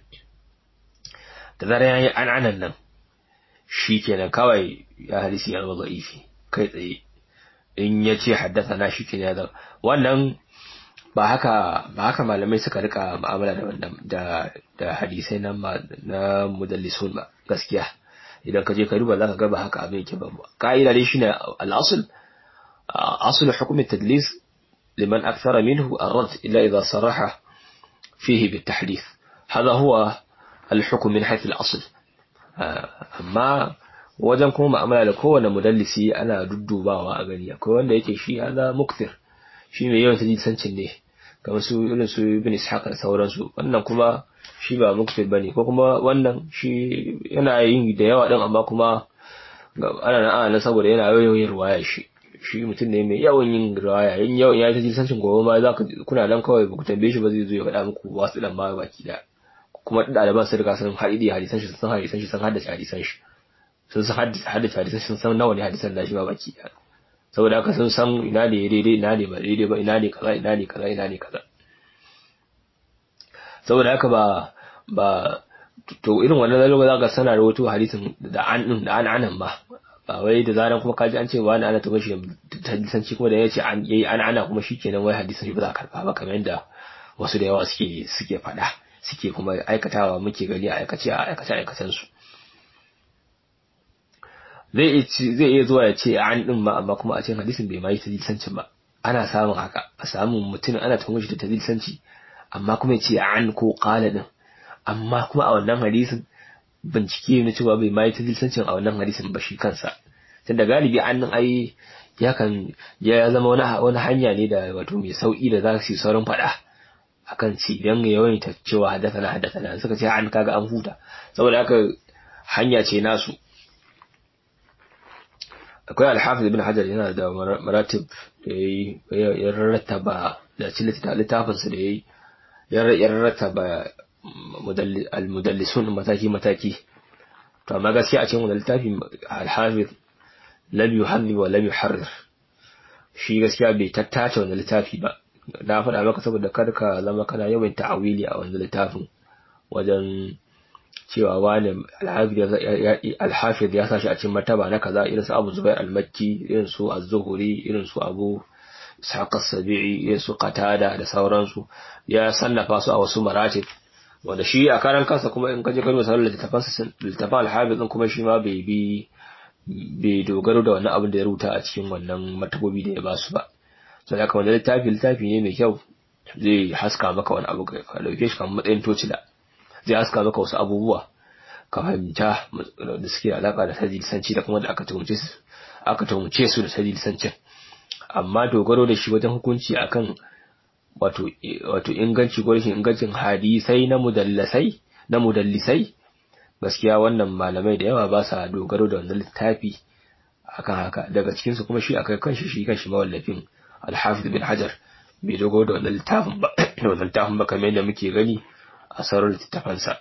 da zaran yayi an anan nan shi kenan kawai ya hadisi ya zama da'ifi kai tsaye in ya ce haddasa na shi kenan ya zama wannan ba haka ba haka malamai suka rika mu'amala da wannan da da hadisai na na mudallisun ba gaskiya idan ka je ka duba zaka ga ba haka abin yake ba ka'ida dai shine al-asl asl hukm at-tadlis liman akthara minhu ar-rad illa idha saraha fihi bit-tahdith hada huwa al-hukm min hayth al-asl amma wajen kuma mu'amala da kowane mudallisi ana duddubawa a gani akwai wanda yake shi hada muktir shi mai yawan tajisancin ne kamar su irin su ibn ishaq da sauransu wannan kuma shi ba muktir bane ko kuma wannan shi yana yin da yawa din amma kuma ana nan ana saboda yana yawan yin ruwaya shi shi mutum ne mai yawan yin ruwaya yin yawan ya tajisancin gobe ma zaka kuna nan kawai ba ku tambaye shi ba zai zo ya faɗa muku wasu dan ma baki da kuma ɗaliban sun riga sun haɗi da hadisan shi sun hadisan shi sun haddace hadisan shi sun san haddace hadisan shi sun san nawa ne hadisan da shi ba baki da saboda haka sun san ina ne daidai ina ne ba daidai ba ina ne kaza ina ne kaza ina ne kaza saboda haka ba ba to irin wannan zalo za ka sana rawaito hadisin da an din da an anan ba ba wai da zaran kuma kaji an ce wani ana ta bashi ta lisanci kuma da ya ce an yayi an ana kuma shikenan wai hadisin shi ba za a karba ba kamar yadda wasu da yawa suke suke faɗa suke kuma aikatawa muke gani a aikace a aikace aikacen su zai zai iya zuwa ya ce an din ma amma kuma a cikin hadisin bai mai tadlisancin ba ana samun haka a samu mutum ana tuhumar shi da tadlisanci amma kuma ya ce an ko qala din amma kuma a wannan hadisin bincike na cewa bai mai tadlisancin a wannan hadisin ba shi kansa tunda galibi an nan ai yakan ya zama wani wani hanya ne da wato mai sauki da za su yi saurin faɗa akan ci idan ya yawaita cewa haddathana haddathana suka ce an kaga an huta saboda haka hanya ce nasu akwai alhafiz ibn hajar yana da maratib da yayi ya rattaba da cikin littafin sa da yayi ya rattaba al-mudallisun mataki mataki to amma gaskiya a cikin wannan littafi alhafiz lam yuhalli wa lam yuharrir shi gaskiya bai tattace wannan littafi ba na faɗa maka saboda kar ka zama kana yawan ta'awili a wannan littafin wajen cewa wani alhafiz ya sashi a cikin martaba na kaza irin su Abu Zubair al-Makki irin su Az-Zuhri irin su Abu Ishaq as-Sabi'i irin su Qatada da sauransu ya sannafa su a wasu maratib wanda shi a karan kansa kuma in kaje karo sauran littafan littafan al-hafiz din kuma shi ma bai bi bai dogaro da wannan abin da ya rubuta a cikin wannan martabobi da ya ba su ba sai haka wannan littafi littafi ne mai kyau zai haska maka wani abu ka dauke shi kamar matsayin tocila zai haska maka wasu abubuwa ka fahimta da suke alaka da tajilisanci da kuma da aka tuhumce su aka tuhumce su da tajilisancin amma dogaro da shi wajen hukunci akan wato wato inganci ko rashin ingancin hadisai na mudallasai na mudallisai gaskiya wannan malamai da yawa ba sa dogaro da wannan littafi akan haka daga cikin su kuma shi akai kanshi shi kanshi mawallafin al-hafiz bin hajar bai dogaro da wannan littafin ba da wannan littafin ba kamar yadda muke gani a sauran littafansa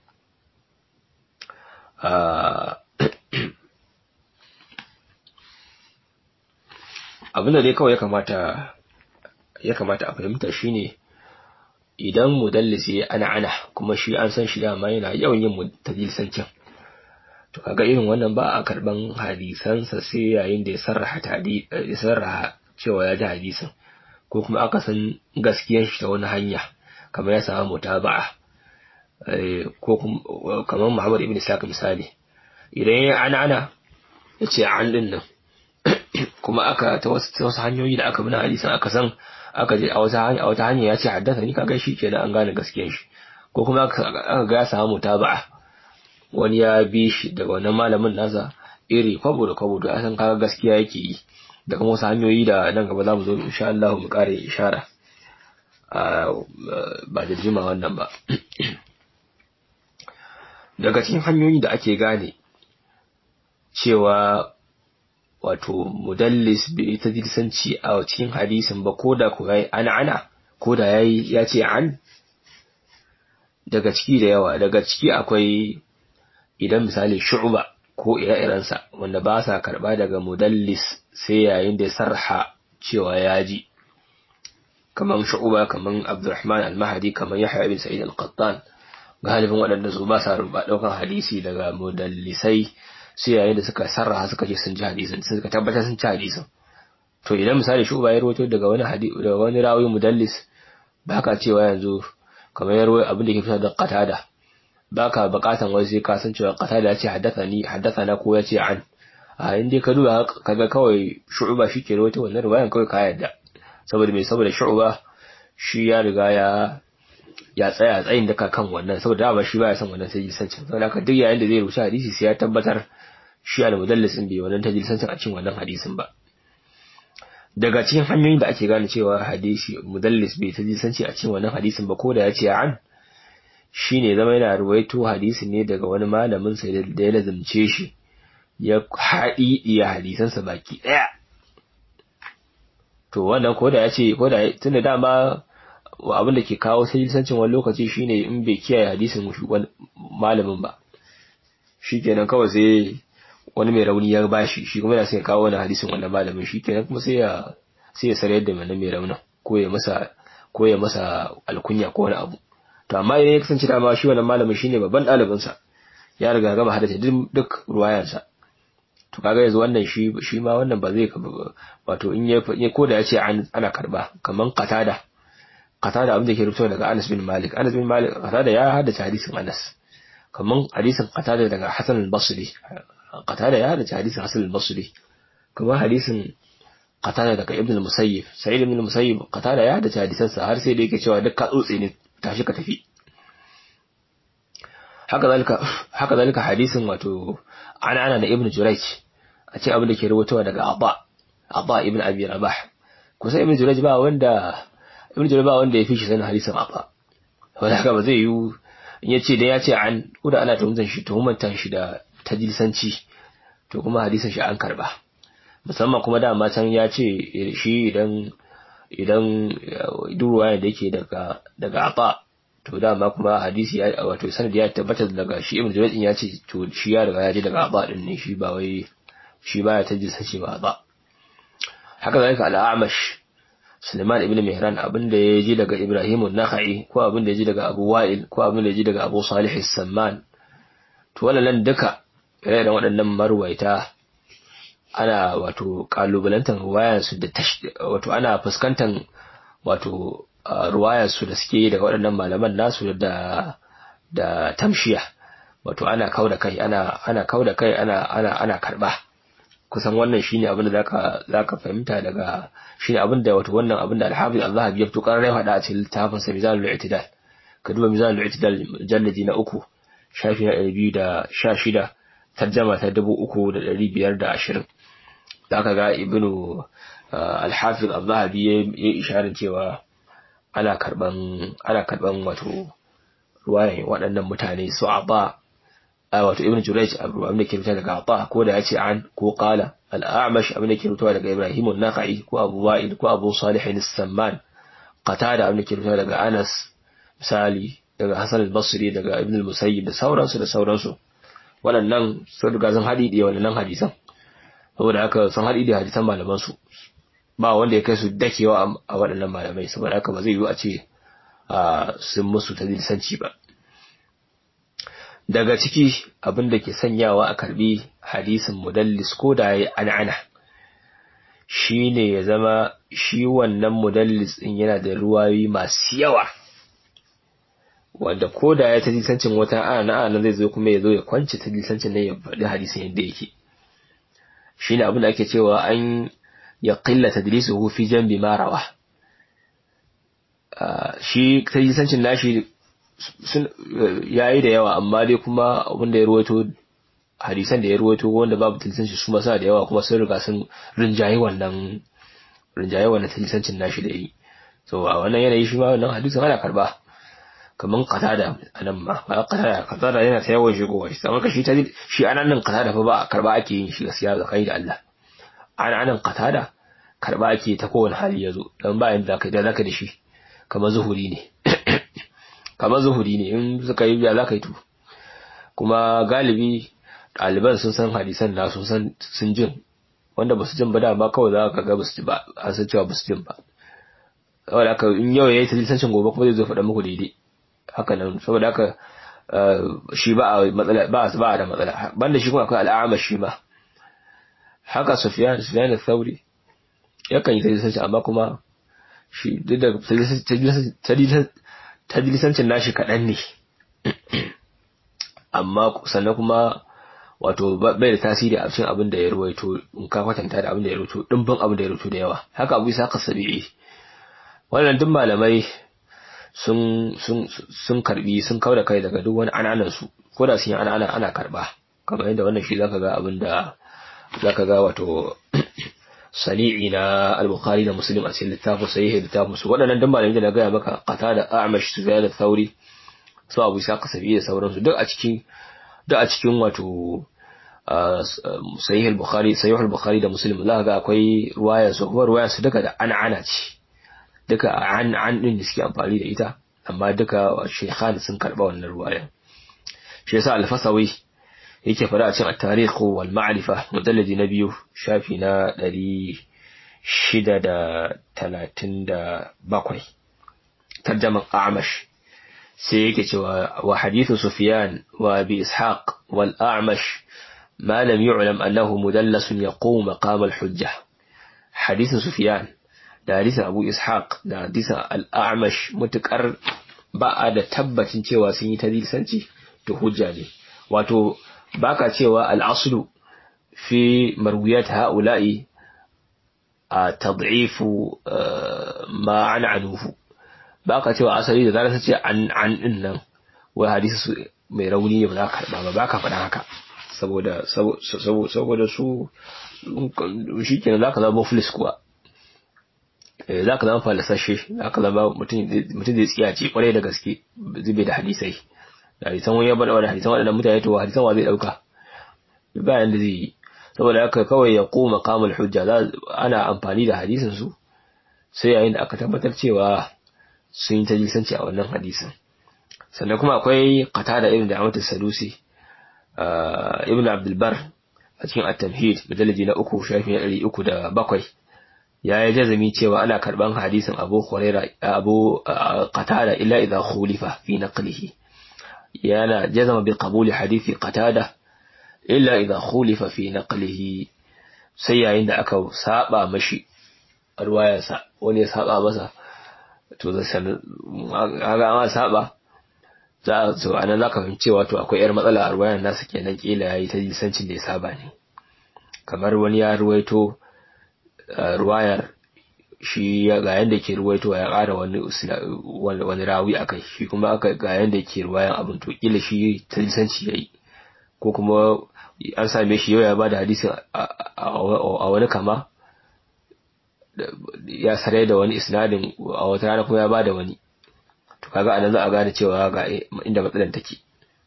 abinda dai kawai ya kamata ya kamata a fahimta shine idan mudallisi ya ana ana kuma shi an san shi dama yana yawan yin tadilsancin to kaga irin wannan ba a karban hadisansa sai yayin da ya sarraha ya sarraha cewa ya ji hadisin ko kuma aka san gaskiyar shi ta wani hanya kamar ya samu mutaba'a ko kamar Muhammad ibn Sa'id misali idan ya ana ana ya ce an din nan kuma aka ta wasu hanyoyi da aka bi na hadisin aka san aka je a wata hanya a wata hanya ya ce haddasa ni kaga shi kenan an gane gaskiyar shi ko kuma aka ga ya samu mutaba'a wani ya bi shi daga wannan malamin nasa iri kwabo da kwabo da san kaga gaskiya yake yi da kuma wasu hanyoyi da nan gaba za mu zo insha Allah mu kare ishara ba da jima wannan ba daga cikin hanyoyi da ake gane cewa wato mudallis bai ta dilsanci a cikin hadisin ba ko da ku yayi ana ana ko da yayi ya ce an daga ciki da yawa daga ciki akwai idan misali shu'ba ko ire-irensa wanda ba sa karba daga mudallis sai yayin da ya sarha cewa ya ji kaman shu'ba kaman abdurrahman al-mahdi kaman yahya ibn sa'id al-qattan galibin waɗanda su ba sa ruba ɗaukan hadisi daga mudallisai sai yayin da suka sarraha suka ce sun ji hadisin suka tabbatar sun ci hadisin to idan misali shu'ba ya rawaito daga wani hadisi daga wani rawi mudallis baka cewa yanzu kamar ya rawaito abin da ke fitar da qatada baka bukatan wai sai ka san cewa qatada ya ce haddathani haddathana ko ya ce an a inda ka duba kaga kawai shu'ba shi ke rawaito wannan riwayan kawai ka yadda saboda mai saboda shu'ba shi ya riga ya ya tsaya tsayin daka kan wannan saboda dama shi baya son wannan tajilisancin saboda haka duk yayin da zai rubuta hadisi sai ya tabbatar shi al-mudallis din bai wannan tajilisancin a cikin wannan hadisin ba daga cikin hanyoyin da ake gane cewa hadisi mudallis bai tajilisanci a cikin wannan hadisin ba ko da ya ce an shine zama yana ruwaito hadisi ne daga wani malamin sa da ya lazumce shi ya haɗi iya hadisansa baki ɗaya to wannan ko da ya ce ko da tunda dama abin da ke kawo sajilsancin wani lokaci shine in bai kiyaye hadisin malamin ba shikenan kawai sai wani mai rauni ya bashi shi kuma yana sai kawo wani hadisin wannan malamin shikenan kuma sai ya sai ya sarayar da wannan mai raunin ko ya masa ko ya masa alkunya ko wani abu to amma idan ya kasance dama shi wannan malamin shine babban ɗalibin sa ya riga gama haddace duk ruwayansa to kaga yanzu wannan shi shi ma wannan ba zai wato in ya ko da ya ce ana karba kaman qatada qatada abin da ke rubuta daga Anas bin Malik Anas bin Malik qatada ya haddace hadisin Anas kaman hadisin qatada daga Hasan al-Basri qatada ya haddace hadisin Hasan al-Basri kaman hadisin qatada daga Ibn al-Musayyib Sa'id ibn al-Musayyib qatada ya haddace hadisan sa har sai da yake cewa duk ka tsotse ne tashi ka tafi haka zalika haka zalika hadisin wato ana ana da Ibn Jurayj a ce abin da ke rubutawa daga Abba Abba ibn Abi Rabah kusa Ibn Jurayj ba wanda Ibn Jurayj ba wanda ya fi shi sanin hadisin Abba wanda haka ba zai yi in yace da ya ce an kuda ana tuhumtan shi tuhumtan shi da tajlisanci to kuma hadisin shi an karba musamman kuma dama can ya ce shi idan idan duruwa da yake daga daga Abba to dama kuma hadisi ya wato sanadi ya tabbata daga shi Ibn Jurayj ya ce to shi ya riga ya ji daga Abba din ne shi ba wai shi baya tajlisanci ba ba haka zalika al-A'mash Suleiman ibn Mihran abin da ya ji daga Ibrahim an-Nakhai ko abin da ya ji daga Abu Wa'il ko abin da ya ji daga Abu Salih as-Samman to wannan duka ire da waɗannan marwaita ana wato kalubalantar ruwayar su da wato ana fuskantar wato ruwayar su da suke yi daga waɗannan malaman nasu da da tamshiya wato ana kauda kai ana ana kauda kai ana ana ana karba kusan wannan shine abin da zaka zaka fahimta daga shine abin da wato wannan abin da al-Hafiz Allah ya fito karar hada a cikin littafin sa Mizanul I'tidal ka duba Mizanul I'tidal jalladi na uku shafi na 216 tarjama ta 3520 zaka ga Ibnu al-Hafiz Allah ya yi isharar cewa ana karban ana karban wato ruwaye waɗannan mutane su aba wato ibn Jurayj abin da ke fita daga Ata ko da yace an ko qala al-A'mash abin da ke fita daga Ibrahim an-Nakhai ko Abu Wa'il ko Abu Salih as-Samman Qatada abin da ke fita daga Anas misali daga Hasan al-Basri daga Ibn al-Musayyib da sauransu da sauransu waɗannan sun riga sun haɗi da waɗannan hadisan saboda haka sun haɗi da hadisan malaman su ba wanda ya kai su dakewa a waɗannan malamai saboda haka ba zai yiwu a ce sun musu tadilisanci ba daga ciki abin da ke sanyawa a karbi hadisin mudallis ko da ya an'ana shi ne ya zama shi wannan mudallis ɗin yana da ruwayoyi masu yawa wanda ko da ya tadilisancin wata ana ana zai zo kuma ya zo ya kwanci tadilisancin nan ya faɗi hadisin yadda yake shi ne abin da ake cewa an ya ƙilla tadlisuhu fi jambi marawa shi tadilisancin nashi ya yi da yawa amma dai kuma abinda ya ruwaito hadisan da ya ruwaito wanda babu tilisanci su masa da yawa kuma sun riga sun rinjaye wannan rinjaye wannan tilisancin nashi da yi so a wannan yanayi shi ma wannan hadisin ana karba kaman qatada anan ma ba qatada qatada yana ta yawan shigowa shi kamar ka shi ta shi anan nan qatada fa ba karba ake yin shi gaskiya zakai da Allah ana anan qatada karba ake ta kowane hali yazo dan ba yanda kai da zaka da shi kamar zuhuri ne kamar zuhuri ne in suka yi ya za ka yi tu kuma galibi ɗaliban sun san hadisan na sun san sun jin wanda ba su jin ba dama kawai za ka ga ba su ji ba an san cewa ba su jin ba saboda haka in yau ya yi talisancin gobe kuma zai zo faɗa muku daidai haka nan saboda haka shi ba a matsala ba ba da matsala banda shi kuma akwai al'ama shi ma haka Sufyan Sufyan al-Thawri yakan yi talisancin amma kuma shi duk da tadlisancin nashi kaɗan ne amma sannan kuma wato bai da tasiri a cikin abin da ya ruwaito in ka kwatanta da abin da ya ruwaito dimbin abin da ya ruwaito da yawa haka abu isa ka sabi'i wannan duk malamai sun sun sun karbi sun kauda kai daga duk wani ananan su ko da sun yi ana ana karba kamar yadda wannan shi zaka ga abin da zaka ga wato sani'i na al-bukhari da muslim a cikin littafin sahih littafin su waɗannan dan malamin da na gaya maka qata da a'mash sufyan al-thawri su abu isa kasabi da sauransu duk a cikin duk a cikin wato sahih al-bukhari sahih al-bukhari da muslim za ga akwai ruwaya su kuma ruwaya su duka da ana ana ce duka an an din da suke amfani da ita amma duka shaykhan sun karba wannan ruwaya shi yasa al-fasawi yake fara a cikin at-tarikh wal ma'rifa mujalladi na biyu shafi na 637 tarjaman Amash sai yake cewa wa hadithu sufyan wa abi ishaq wal a'mash ma lam yu'lam annahu mudallas yaqum maqam al hujja hadithu sufyan da hadisin abu ishaq da hadisin al a'mash mutakar ba a da tabbacin cewa sun yi tadlisanci to hujja ne wato baka cewa al aslu fi marwiyat ha'ula'i a tad'ifu ma an anuhu ba ka cewa asali da zarar ce an an din nan wai hadisi su mai rauni ne ba za ka karba ba ba ka faɗa haka saboda saboda su shi kenan za ka zama muflis kuwa za ka zama falasashe za ka zama mutum zai tsiyace kwarai da gaske zube da hadisai da hadisan wani ya bada wani hadisan waɗannan mutane to hadisan wa zai ɗauka bayan da zai yi saboda haka kawai ya koma kamul hujja ana amfani da hadisin su sai yayin da aka tabbatar cewa sun yi tajlisanci a wannan hadisin sannan kuma akwai qatada ibn da'amat as-sadusi ibn abdul bar a cikin at-tamhid mujalladi na uku shafi na ɗari uku da bakwai ya yi jazami cewa ana karban hadisin abu huraira abu qatada illa idha khulifa fi naqlihi yana jazama bi qabuli hadisi qatada illa idha khulifa fi naqlihi sai yayin da aka saba mashi ruwayarsa wani ya saba masa to zai san ga an saba za to anan zaka fahimci wato akwai yar matsala a ruwayar nasa kenan kila yayi ta jisancin da ya saba ne kamar wani ya ruwaito ruwayar shi ga yanda ke ruwaito ya ƙara wani wani rawi akai shi kuma aka ga yanda ke ruwayan abin to kila shi ta jisanci yayi ko kuma an same shi yau ya bada hadisin a wani kama ya sarai da wani isnadin a wata rana kuma ya bada wani to kaga anan za a gane cewa ga inda matsalar take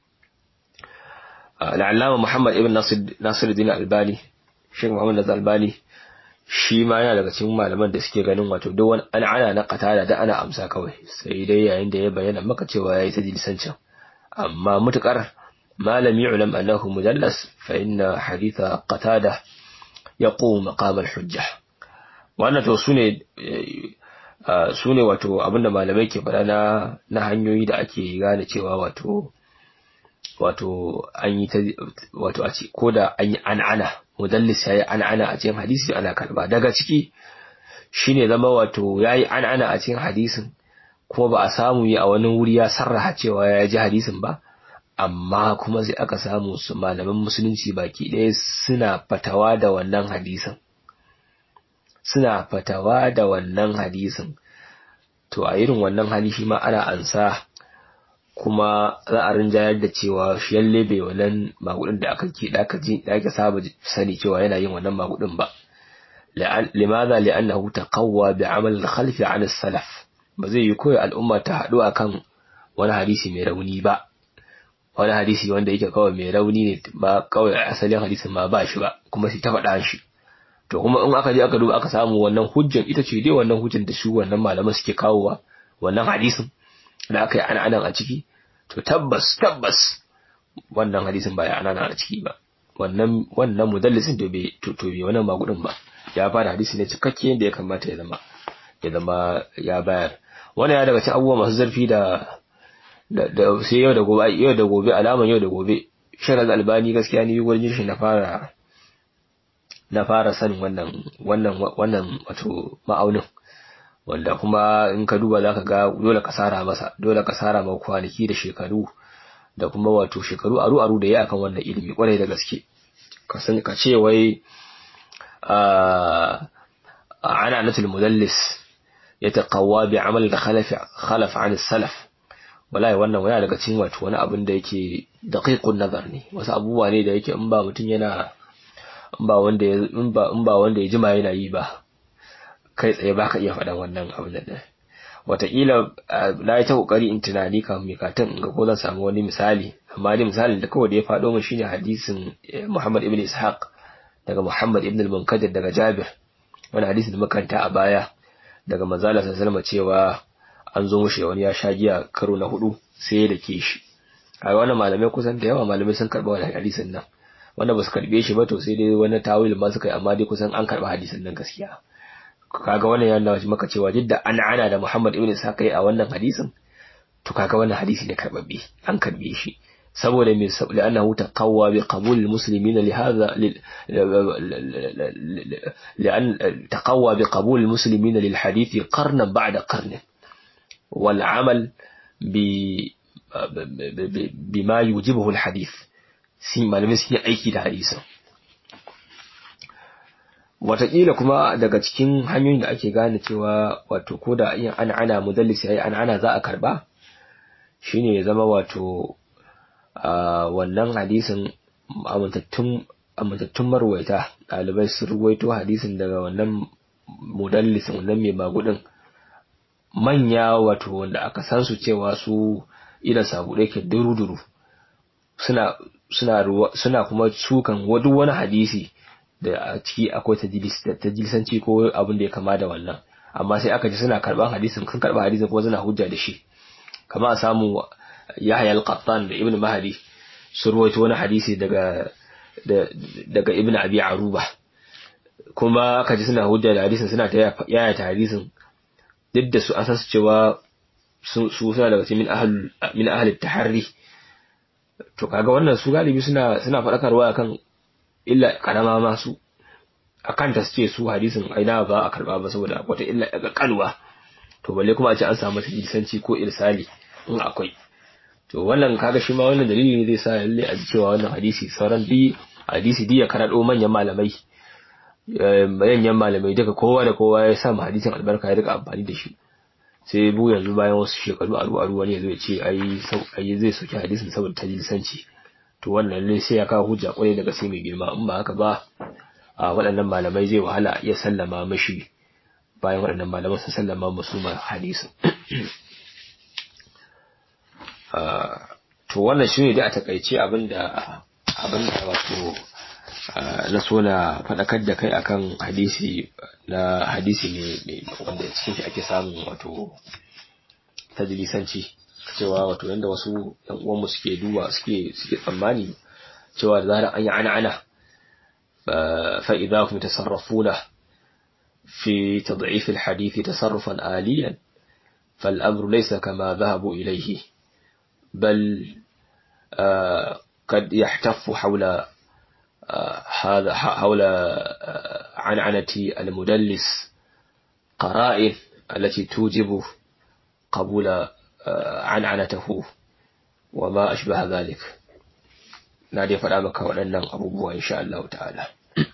al'allama Muhammad ibn Nasiruddin Albani Sheikh Muhammad Nasir Albani shi ma yana daga cikin malaman da suke ganin wato duk wani ana na qatada da ana amsa kawai sai dai yayin da ya bayyana maka cewa yayi ta dilsancin amma mutukar malam yu'lam annahu mudallas fa inna haditha qatada yaqum maqam al-hujjah wannan to sune sune wato abinda malamai ke faɗa na na hanyoyi da ake gane cewa wato wato an yi ta wato a ce ko da an yi an'ana mudallis yayi an'ana a cikin hadisi ana karba daga ciki shine zama wato yayi an'ana a cikin hadisin kuma ba a samu yi a wani wuri ya sarraha cewa ya ji hadisin ba amma kuma sai aka samu su malaman musulunci baki ɗaya suna fatawa da wannan hadisin suna fatawa da wannan hadisin to a irin wannan hali shi ma ana ansa kuma za a rinjayar da cewa shi yalle bai wannan magudin da aka ke da aka ji da aka saba sani cewa yana yin wannan magudin ba limadha li'annahu taqawwa bi'amal al-khalf 'an as-salaf ba zai yi koyi al'umma ta haɗu akan wani hadisi mai rauni ba wani hadisi wanda yake kawai mai rauni ne ba kawai asalin hadisin ma ba shi ba kuma sai ta faɗa shi to kuma in aka je aka duba aka samu wannan hujjan ita ce dai wannan hujjan da su wannan malaman suke kawowa wannan hadisin da aka yi ana a ciki to tabbas tabbas wannan hadisin ba ya ana a ciki ba wannan wannan mudallisin to bai to bai wannan magudin ba ya fara hadisi ne cikakke yadda ya kamata ya zama ya zama ya bayar wannan ya daga cikin abubuwa masu zarfi da da sai yau da gobe yau da gobe alaman yau da gobe shirar albani gaskiya ni gurin shi na fara na fara sanin wannan wannan wannan wato ma'aunin wanda kuma in ka duba zaka ga dole ka sara masa dole ka sara ma kwanaki da shekaru da kuma wato shekaru aru aru da ya akan wannan ilimi kwarai da gaske ka san ka ce wai a ana natul mudallis yataqawwa bi amal da khalaf khalaf an salaf wallahi wannan wani daga cikin wato wani abin da yake daqiqun nazar ne wasu abubuwa ne da yake in ba mutum yana in ba wanda ya in ba in ba wanda ya jima yana yi ba kai tsaye baka iya faɗan wannan abin da wataƙila na yi ta ƙoƙari in tunani kan mai katin in ga ko zan samu wani misali amma dai misalin da kawai da ya faɗo min shine hadisin Muhammad ibn Ishaq daga Muhammad ibn al-Munkadir daga Jabir wani hadisi da makanta a baya daga manzala sallallahu cewa an zo mushi wani ya sha giya karo na hudu sai ya dake shi a wannan malamai kusan da yawa malamai sun karɓa wani hadisin nan wanda ba su karɓe shi ba to sai dai wani tawil ma suka yi amma dai kusan an karɓa hadisin nan gaskiya kaga wannan ya nuna maka cewa duk da an ana da Muhammad ibn Ishaq a wannan hadisin to kaga wannan hadisi ne karbabbe an karbe shi saboda me saboda annahu taqawwa bi qabul almuslimin li hadha لأن تقوى بقبول المسلمين للحديث قرنا بعد قرن والعمل بما يوجبه الحديث malamai sun yi aiki da hadisin wataƙila kuma daga cikin hanyoyin da ake gane cewa wato ko da yin an ana mudallis yayi an ana za a karba shine ya zama wato wannan hadisin amintattun amintattun marwaita ɗalibai sun ruwaito hadisin daga wannan mudallisin wannan mai magudin manya wato wanda aka san su cewa su idan sabu ke duru-duru suna suna suna kuma sukan duk wani hadisi da a ciki akwai tajilisanci ko abin da ya kama da wannan amma sai aka ji suna karban hadisin kan karba hadisin kuma suna hujja da shi kama a samu Yahya al-Qattan da Ibn Mahdi sun ruwaito wani hadisi daga daga Ibn Abi Aruba kuma aka ji suna hujja da hadisin suna ta yaya ta hadisin duk da su an san su cewa su suna daga cikin min ahlul min ahli taharri to kaga wannan su galibi suna suna faɗakarwa akan illa karama ma su akan ta ce su hadisin aina ba a karba ba saboda wata illa daga kalwa to balle kuma a ce an samu tajilisanci ko irsali in akwai to wannan kaga shi ma wannan dalili ne zai sa lalle a cewa wannan hadisi sauran bi hadisi di ya karado manyan malamai manyan malamai duka kowa da kowa ya sa hadisin albarka ya rika amfani da shi sai bu yanzu bayan wasu shekaru aru aru wani zai ce ai ai zai soki hadisin saboda tajilisanci to wannan ne sai ya kawo hujja kwarai daga sai mai girma in ba haka ba a waɗannan malamai zai wahala iya sallama mashi bayan waɗannan malaman sun sallama musu ma hadisin to wannan shi ne dai a takaice abinda abinda wato na so na faɗakar da kai akan hadisi na hadisi ne wanda cikin shi ake samun wato tajilisanci cewa wato yanda wasu yan uwanmu suke duba suke suke tsammani cewa da zarar an yi ana ana fa idza hum tasarrafuna fi tad'if al-hadith tasarrufan aliyan فالأمر ليس كما ذهبوا إليه بل قد يحتف حول هذا حول عنعنة المدلس قرائن التي توجب قبول عنعنته وما أشبه ذلك نادي فلا مكا ولنن أبوه إن شاء الله تعالى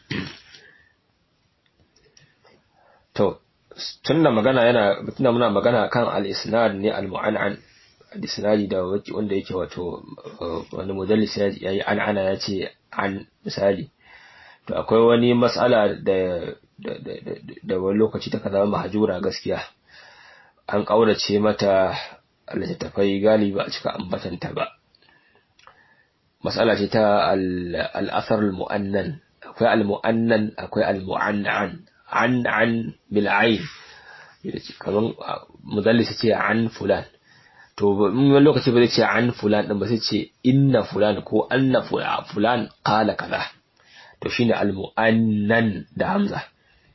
تو tunda magana yana tunda muna magana kan al-isnad ne al-mu'an'an al-isnadi da wanda yake wato wani mudallis ya yi an ana ya ce an misali to akwai wani mas'ala da da wani lokaci ta zama mahajura gaskiya an ƙaurace mata littattafai galiba a cika ambatanta ba mas'ala ce ta al-athar al-mu'annan akwai al-mu'annan akwai al-mu'annan an an bil ayn kaman mudallis ce an fulan to wani lokaci ba zai ce an fulan din ba sai ce inna fulan ko anna fulan qala kaza to shine al muannan da hamza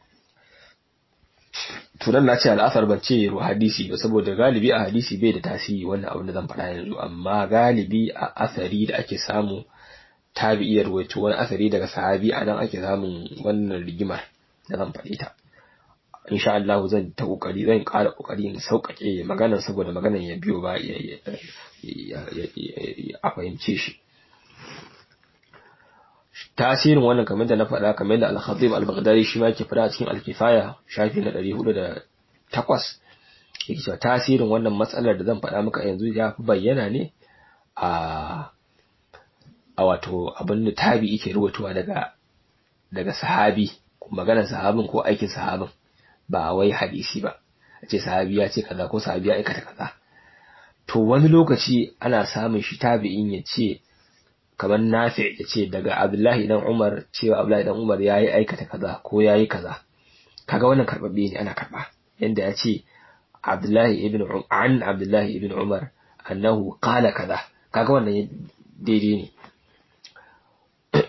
to nan na ce al'asar ban ce ruwa hadisi ba saboda galibi a hadisi bai da tasiri wannan abin da zan faɗa yanzu amma galibi a asari da ake samu tabi'iyar wato wani asari daga sahabi a nan ake samun wannan rigimar da zan faɗi ta insha Allah zan ta kokari zan ƙara kokari in sauƙaƙe maganar saboda maganar ya biyo ba a fahimce shi tasirin wannan kamar da na faɗa kamar da al-Khatib al-Baghdadi shi ma yake faɗa cikin al-Kifaya shafi na 408 yake cewa tasirin wannan matsalar da zan faɗa maka yanzu ya fi bayyana ne a a wato abin da tabi yake rubutuwa daga daga sahabi maganar sahabin ko aikin sahabin ba wai hadisi ba a ce sahabi ya ce kaza ko sahabi ya aikata kaza to wani lokaci ana samun shi tabi'in ya ce kamar nafi ya ce daga abdullahi dan umar cewa abdullahi dan umar ya yi aikata kaza ko ya yi kaza kaga wannan karbabbe ne ana karba yanda ya ce abdullahi ibn an abdullahi ibn umar annahu qala kaza kaga wannan daidai ne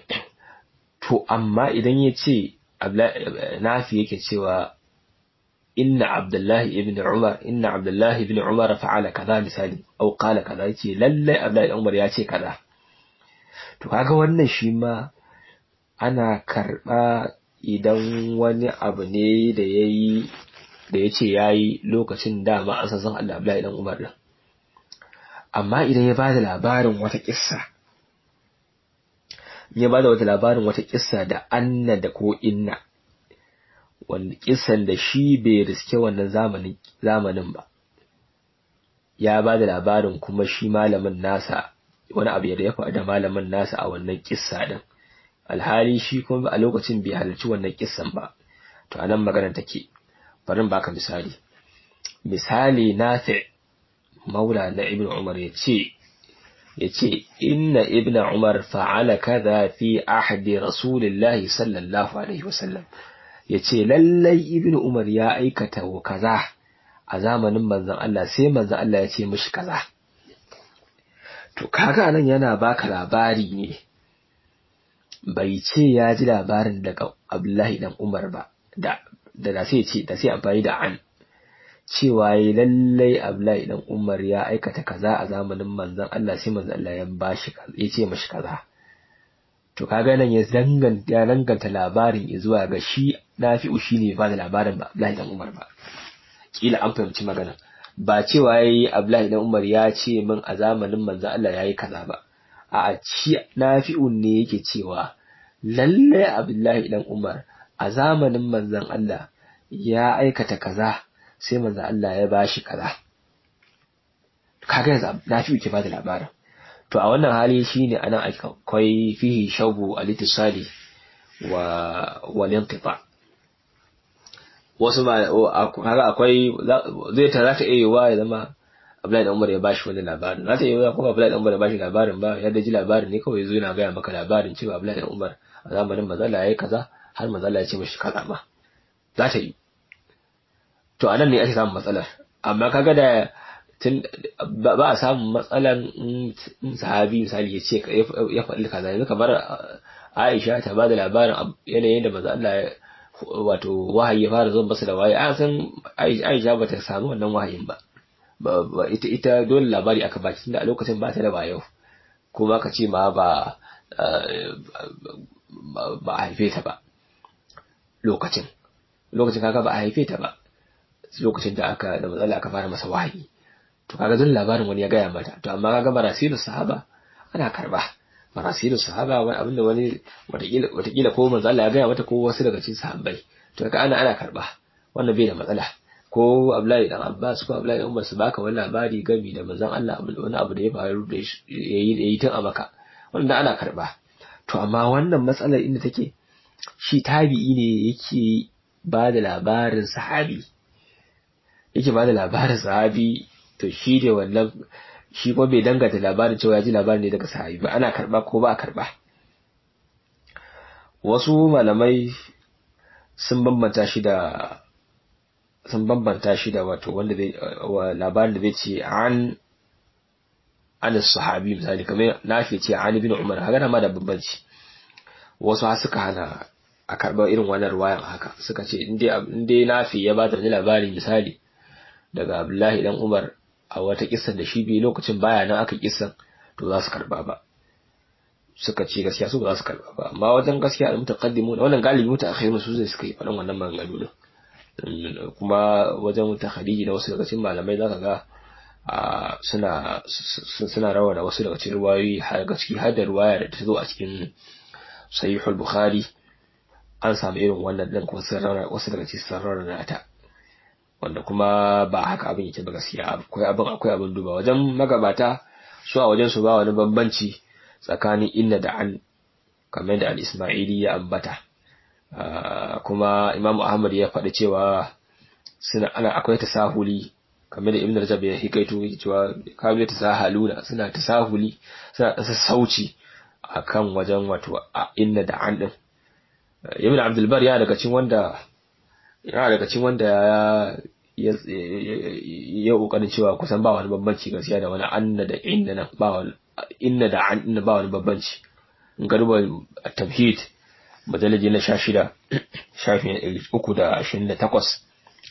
to amma idan ya ce nafi yake cewa inna abdullahi ibn umar inna abdullahi ibn umar fa'ala kaza misali au qala kaza yace lalle abdullahi ibn umar ya ce kaza to kaga wannan shi ma ana karba idan wani abu ne da yayi da yace yayi lokacin da ma an san abdullahi ibn umar din amma idan ya bada labarin wata kissa ya bada wata labarin wata kissa da anna da ko inna wanda kissan da shi bai riske wannan zamanin zamanin ba ya bada labarin kuma shi malamin nasa wani abu ya faɗa da malamin nasa a wannan kissa din alhali shi kuma a lokacin bai halarci wannan kissan ba to anan magana take bari baka misali misali nafi maula na ibn umar ya ce ya ce inna ibn umar fa'ala kaza fi ahdi rasulillahi sallallahu alaihi wasallam ya ce lallai ibn umar ya aikata wa kaza a zamanin manzon Allah sai manzon Allah ya ce mishi kaza to kaga nan yana baka labari ne bai ce ya ji labarin daga Abdullahi dan Umar ba da da sai ce da sai amfani da an cewa yi lallai Abdullahi dan Umar ya aikata kaza a zamanin manzon Allah sai manzon Allah ya bashi ya ce mashi kaza to kaga nan ya danganta ya danganta labarin zuwa ga shi Nafi'u shine ba da labarin ba Abdullahi dan Umar ba kila an fahimci magana ba cewa yayi Abdullahi dan Umar ya ce min a zamanin manzon Allah yayi kaza ba a ci Nafi'u ne yake cewa lallai Abdullahi dan Umar a zamanin manzon Allah ya aikata kaza sai manzo Allah ya bashi kaza kaga yanzu Nafi'u ke bada labarin to a wannan hali shine anan akwai fihi shabu al-ittisali wa wal inqita wasu ba kaga akwai zai ta zata iya yiwa ya zama Abdullahi Umar ya bashi wani labarin zata iya yiwa kuma Abdullahi Umar ya bashi labarin ba ya ji labarin ne kawai yazo yana gaya maka labarin cewa Abdullahi Umar a zamanin manzo Allah yayi kaza har manzo Allah ya ce mishi kaza ma za ta yi to anan ne ake samun matsalar amma kaga da tun ba a samun matsalan sahabi misali ya ce ya faɗi kaza yanzu kamar Aisha ta ba da labarin yanayin da manzo Allah wato wahayi ya fara zuwa masa da wahayi an san Aisha ba ta samu wannan wahayin ba ita ita dole labari aka baki tunda a lokacin ba ta da wayo kuma ka ce ma ba ba a haife ta ba lokacin lokacin kaga ba a haife ta ba lokacin da aka da matsala aka fara masa wahayi to kaga dole labarin wani ya gaya mata to amma kaga marasilu sahaba ana karba marasilu sahaba wani abin da wani watakila watakila ko manzo Allah ya gaya mata ko wasu daga cikin sahabbai to kaga ana ana karba wannan bai da matsala ko Abdullahi dan Abbas ko Abdullahi dan Umar su baka wani labari gami da manzon Allah wani abu da ya faru da yayi yayi tun a maka wanda ana karba to amma wannan matsalar inda take shi tabi'i ne yake ba da labarin sahabi yake ba da labarin sahabi to shi ne wannan shi kuma bai dangata labarin cewa ya ji labarin ne daga sahabi ba ana karba ko ba a karba wasu malamai sun bambanta shi da sun bambanta shi da wato wanda zai labarin da zai ce an an sahabi misali kamar na fi ce an ibn umar haka ma da bambanci wasu har suka hana a karɓar irin wannan ruwayan haka suka ce in dai nafi ya ba da wani labari misali daga abdullahi dan umar a wata kissan da shi biyu lokacin baya nan aka kissan to za su karba ba suka ce gaskiya su ba za su karba ba amma wajen gaskiya da mutaqaddimu wannan galibi mutaakhirun su zai suka yi faɗan wannan maganganu din kuma wajen mutakhadiji da wasu daga cikin malamai zaka ga suna suna rawa da wasu daga cikin ruwayoyi har gaskiya har da ruwaya da ta zo a cikin sahihul bukhari an samu irin wannan din kuma wasu daga cikin sarrar nata wanda kuma ba haka abin yake ba gaskiya akwai abin akwai abin duba wajen magabata su a wajen su ba wani bambanci tsakanin inna da an kamar da al-ismaili ya ambata kuma imam ahmad ya faɗi cewa suna ana akwai tasahuli kamar da ibn rajab ya hikaito cewa kamar tasahaluna suna tasahuli suna tsasa sauci akan wajen wato inna da an din ibn abdul bar ya daga cikin wanda yana daga cikin wanda ya ya kokarin cewa kusan ba wani bambanci gaskiya da wani anna da inna nan ba wani inna da an ba wani bambanci in ka duba tamhid majalaji na sha shida shafi na ɗari uku da ashirin da takwas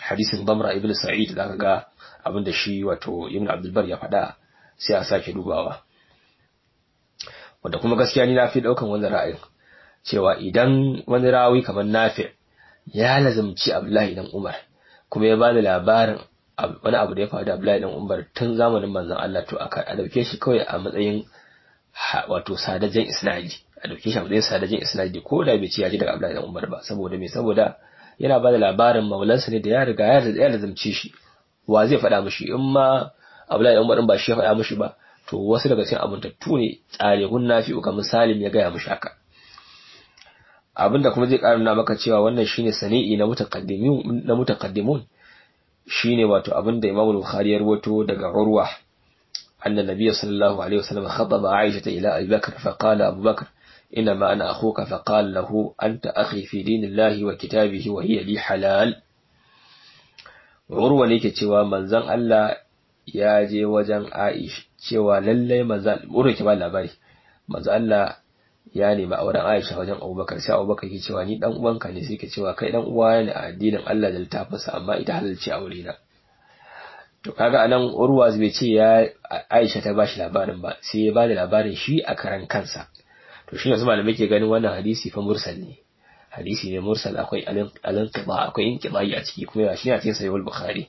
hadisin Damra ibn Sa'id zaka ga abin da shi wato Ibn Abdul Bar ya faɗa sai a sake dubawa wanda kuma gaskiya ni na fi daukan wannan ra'ayin cewa idan wani rawi kamar Nafi ya lazumci Abdullahi dan Umar kuma ya bada labarin wani abu da ya faru da Abdullahi dan Umar tun zamanin manzon Allah to aka a dauke shi kawai a matsayin wato sadajen isnadi a dauke shi a matsayin sadajen isnadi ko da bai ci ya ji daga Abdullahi dan Umar ba saboda me saboda yana bada labarin maulansa ne da ya riga ya lazumci shi wa zai faɗa mishi in ma Abdullahi dan Umar ba shi ya faɗa mishi ba to wasu daga cikin abuntattu ne tsare gunna fi kamar Salim ya gaya mishi haka abinda kuma zai ƙara nuna maka cewa wannan shine sani'i na mutaqaddimun na mutaqaddimun shine wato abinda Imam Bukhari ya rawaito daga Urwa anna Nabiy sallallahu alaihi wasallam khataba Aisha ila Abi Bakr fa qala Abu Bakr إنما أنا أخوك فقال له أنت أخي في دين الله وكتابه وهي لي حلال urwa ne ke cewa manzon Allah ya je wajen Aisha cewa lallai manzon urwa ke ba labari manzon Allah ya nemi auren Aisha wajen Abubakar sai Abubakar ke cewa ni dan uwanka ne sai ke cewa kai dan uwa ne a addinin Allah da littafinsa amma ita halalci aure na to kaga anan urwa bai ce ya Aisha ta bashi labarin ba sai ya bada labarin shi a karan kansa to shi yanzu malamai ke ganin wannan hadisi fa mursal ne hadisi ne mursal akwai alinqiba akwai inqibai a ciki kuma shi ne a cikin sahih al-bukhari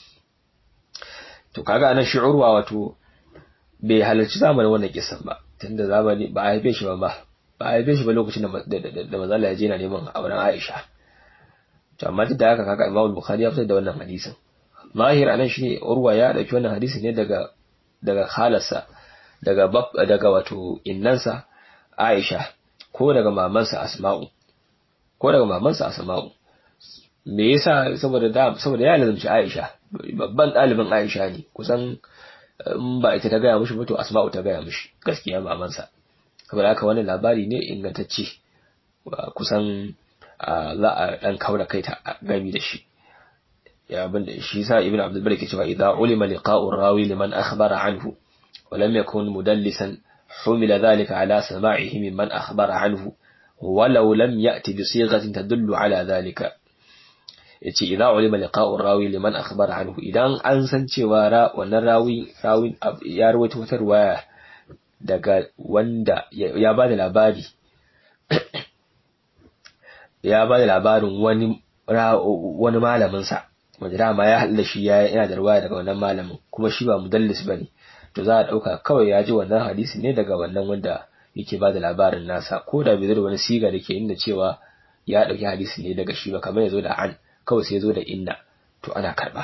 to kaga anan shi'urwa wato bai halarci zamanin wannan kisan ba tunda zamani ba a haife shi ba ba ba a haife shi ba lokacin da manzo Allah ya je na neman auren Aisha to amma duk da haka kaga Imam al-Bukhari ya fitar da wannan hadisin zahir anan shi urwa ya dauki wannan hadisi ne daga daga khalarsa daga daga wato innansa Aisha ko daga mamansa Asma'u ko daga mamansa Asma'u me yasa saboda da saboda ya lazumci Aisha babban ɗalibin Aisha ne kusan in ba ita ta gaya mishi ba to Asma'u ta gaya mishi gaskiya mamansa saboda haka wannan labari ne ingantacce kusan za a dan kaura kai ta gami da shi ya abin da shi sa ibnu abdul bari ke cewa idza ulima liqa'u rawi liman akhbara anhu wa lam yakun mudallisan حمل ذلك على سماعه ممن أخبر عنه ولو لم يأتي بصيغة تدل على ذلك yace idza ulima liqa'u rawi liman akhbara anhu idan an san cewa ra wannan rawi rawi ya rawaito wata riwaya daga wanda ya bada labari ya bada labarin wani wani malamin sa wanda dama ya halla shi yana da riwaya daga wannan malamin kuma shi ba mudallis bane to za a ɗauka kawai ya ji wannan hadisi ne daga wannan wanda yake ba da labarin nasa ko da bai zo da wani siga da ke inda cewa ya ɗauki hadisi ne daga shi ba kamar ya zo da an kawai sai ya zo da inna to ana karɓa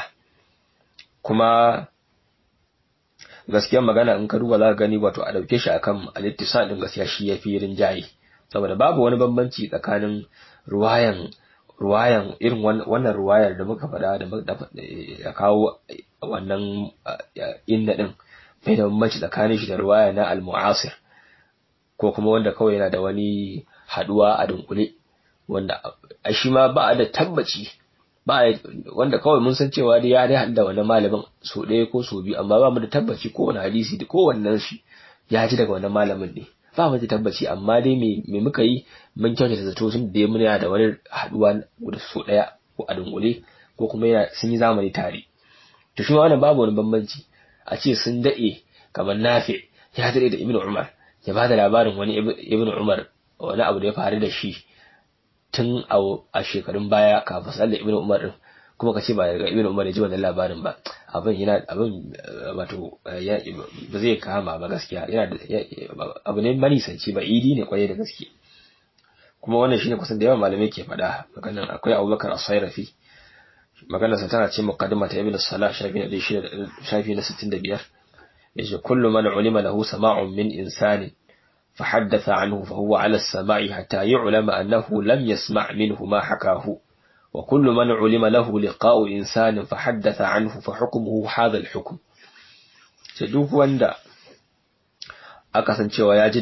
kuma gaskiyar magana in ka duba za ka gani wato a ɗauke shi akan alittisal ɗin gaskiya shi ya fi rinjaye saboda babu wani bambanci tsakanin ruwayan ruwayan irin wannan ruwayar da muka faɗa da ya kawo wannan inna ɗin bai da bambanci tsakanin shi da ruwaya na al-mu'asir ko kuma wanda kawai yana da wani haduwa a dunkule wanda a shi ma ba da tabbaci ba wanda kawai mun san cewa dai ya dai hada wannan malamin so ɗaya ko so biyu amma ba mu da tabbaci ko wani hadisi da ko wannan shi ya ji daga wannan malamin ne ba mu da tabbaci amma dai me me muka yi mun kyautata zato tun da muna da wani haduwa da so ɗaya ko a dunkule ko kuma yana sun yi zamani tare to shi wannan babu wani bambanci a ce sun daɗe kamar nafi ya daɗe da ibnu umar ya ba da labarin wani ibnu umar wani abu da ya faru da shi tun a shekarun baya kafin sallar ibnu umar din kuma ka ce ba daga ibnu umar ya ji wannan labarin ba abin yana abin wato ba zai kama ba gaskiya yana abu ne manisanci ba idi ne kwaye da gaske kuma wannan shine kusan da yawan malamai ke faɗa maganar akwai abubakar as-sairafi maganarsa tana ce muqaddima ta ibn salah shafi na shafi na 65 yace kullu man ulima lahu sama'un min insani فحدث عنه فهو على السماع حتى يعلم أنه لم يسمع منه ما حكاه وكل من علم له لقاء إنسان فحدث عنه فحكمه هذا الحكم duk wanda aka san cewa ya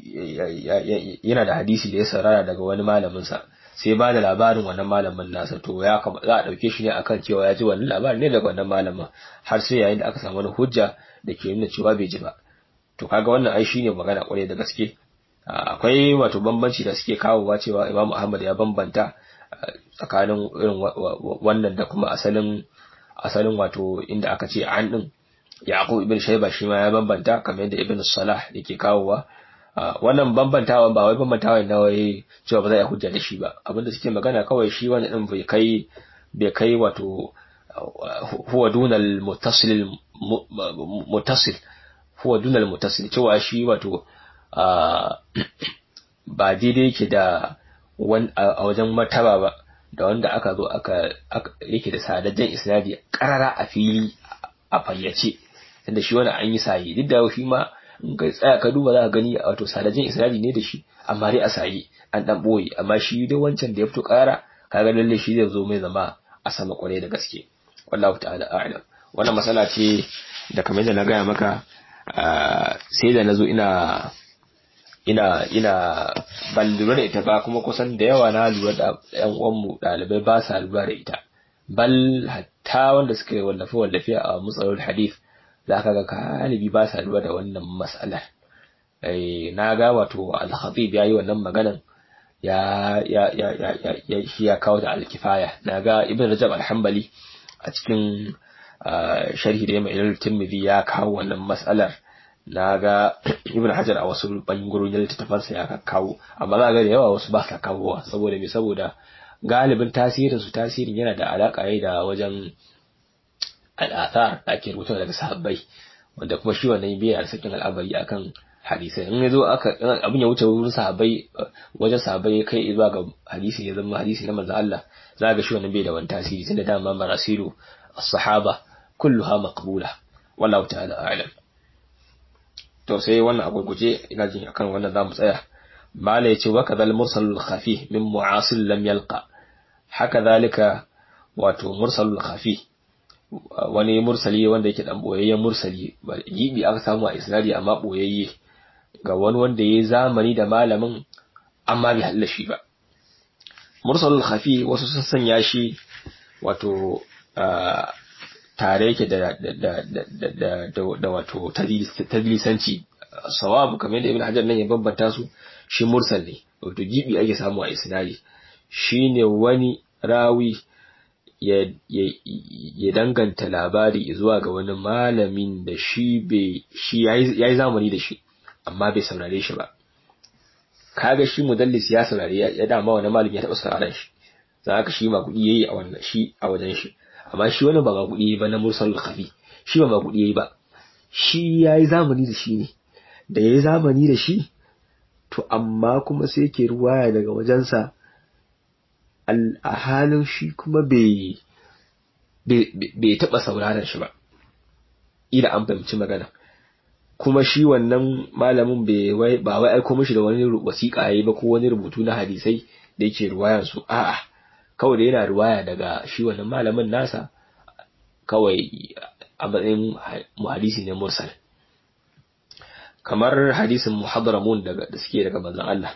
ji yana da hadisi da ya sarara daga wani malaminsa sai ba da labarin wannan malamin nasa to ya za a ɗauke shi ne akan cewa ya ji wannan labarin ne daga wannan malamin har sai yayin da aka samu wani hujja da ke nuna cewa bai ji ba to kaga wannan ai shine magana kwarai da gaske akwai wato bambanci da suke kawowa cewa Imam Ahmad ya bambanta tsakanin irin wannan da kuma asalin asalin wato inda aka ce an din Yaqub ibn Shayba shi ma ya bambanta kamar yadda Ibn Salah yake kawowa wannan bambantawa ba wai bambantawa na wai cewa ba za a hujja da shi ba abinda suke magana kawai shi wani din bai kai bai kai wato huwa dunal muttasil muttasil huwa dunal muttasil cewa shi wato ba daidai yake da a wajen martaba ba da wanda aka zo aka yake da sadajjen isnadi karara a fili a fayyace tunda shi wani an yi sayi duk da shi ma in kai tsaya ka duba za ka gani wato sadajjen isnadi ne da shi amma dai a sayi an dan boye amma shi dai wancan da ya fito kara kaga lalle shi zai zo mai zama a sama kwarai da gaske wallahu ta'ala a'lam wannan masala ce da kamar yadda na gaya maka sai da nazo ina ina ina ban lura da ita ba kuma kusan da yawa na lura da yan uwanmu ɗalibai ba sa lura da ita bal hatta wanda suka yi wallafe wallafe a matsalolin hadith za ka ga galibi ba sa lura da wannan mas'alar na ga wato al-khatib yayi wannan maganan ya ya ya ya ya shi ya kawo da al-kifaya na ga ibn rajab al-hanbali a cikin sharhi da ya mai ilal tirmidhi ya kawo wannan mas'alar na ga ibn hajar a wasu bangarorin littattafansa ya kawo amma za ga da yawa wasu ba sa kawowa saboda me saboda galibin tasirin su tasirin yana da alaka ne da wajen al'athar da ake rubuta daga sahabbai wanda kuma shi wannan biya da sakin al'amari akan hadisai in yazo aka abin ya wuce wurin sahabbai wajen sahabbai kai zuwa ga hadisi ya zama hadisi na manzon Allah za ga shi wannan bai da wani tasiri tunda dama marasilu as-sahaba kulluha maqbula wallahu ta'ala a'lam to sai wannan a gurguje ina jin akan wannan zamu tsaya mala yace wa kadhal mursalul khafi min mu'asil lam yalqa haka zalika wato mursalul khafi wani mursali wanda yake dan boyayyen mursali gibi aka samu a isnadi amma boyayye ga wani wanda yayi zamani da malamin amma bai halla shi ba mursalul khafi wasu sun sanya shi wato tare yake da da da da da wato tadlisanci sawabu kamar yadda ibn hajar nan ya bambanta su shi mursal ne wato gibi ake samu a isnadi shine wani rawi ya ya danganta labari zuwa ga wani malamin da shi bai shi yayi zamani da shi amma bai saurare shi ba kaga shi mudallis ya saurare ya dama wani malami ya taɓa sauraron shi za ka shi ma kuɗi yayi a wannan shi a wajen shi amma shi wani ba kuɗi ba na mursal khafi shi ba kuɗi yayi ba shi yayi zamani da shi ne da yayi zamani da shi to amma kuma sai yake ruwaya daga wajensa a halin shi kuma bai bai taɓa sauraron shi ba ila an fahimci magana kuma shi wannan malamin bai wai ba wai aiko mishi da wani wasiƙa yayi ba ko wani rubutu na hadisai da yake ruwayan su a'a kawai da yana ruwaya daga shi wannan malamin nasa kawai a matsayin hadisi ne mursal kamar hadisin muhadramun daga da suke daga manzon Allah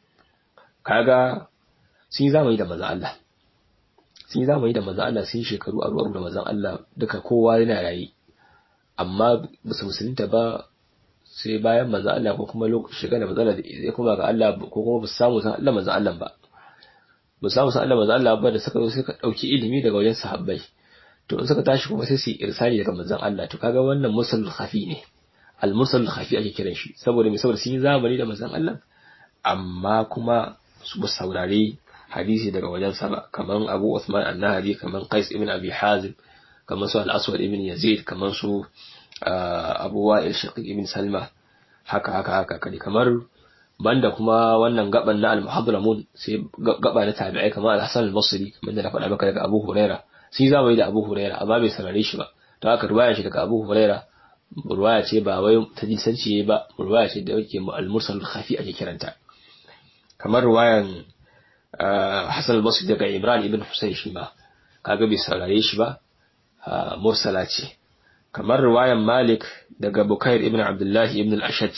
kaga sun yi zamani da manzon Allah sun yi zamani da manzon Allah sun yi shekaru a ruwan da manzon Allah duka kowa yana rayi amma ba su musulunta ba sai bayan manzon Allah ko kuma lokacin shiga da manzon Allah ya kuma ga Allah ko kuma ba su samu san Allah manzon Allah ba ba samu san Allah manzo Allah ba da suka zo suka dauki ilimi daga wajen sahabbai to in suka tashi kuma sai su irsali daga manzon Allah to kaga wannan musul khafi ne al musul khafi ake kiran shi saboda me saboda sun yi zamani da manzon Allah amma kuma su ba saurare hadisi daga wajen sa ba kaman Abu Uthman an-Nahdi kaman Qais ibn Abi Hazim kaman su al-Aswad ibn Yazid kaman su Abu Wa'il Shaqiq ibn Salma haka haka haka kadi kamar banda kuma wannan gaban na al-muhadramun sai gaba na tabi'ai kamar al-Hasan al-Basri kamar da na faɗa maka daga Abu Huraira sai zamani da Abu Huraira amma bai sarare shi ba to haka ruwaya shi daga Abu Huraira ruwaya ce ba wai ta jinsanci ba ruwaya ce da yake al-mursal khafi ake kiranta kamar ruwayan Hasan al-Basri daga Imran ibn Husayn shi ma kaga bai sarare shi ba mursala ce kamar ruwayan Malik daga Bukair ibn Abdullah ibn al-Ashaj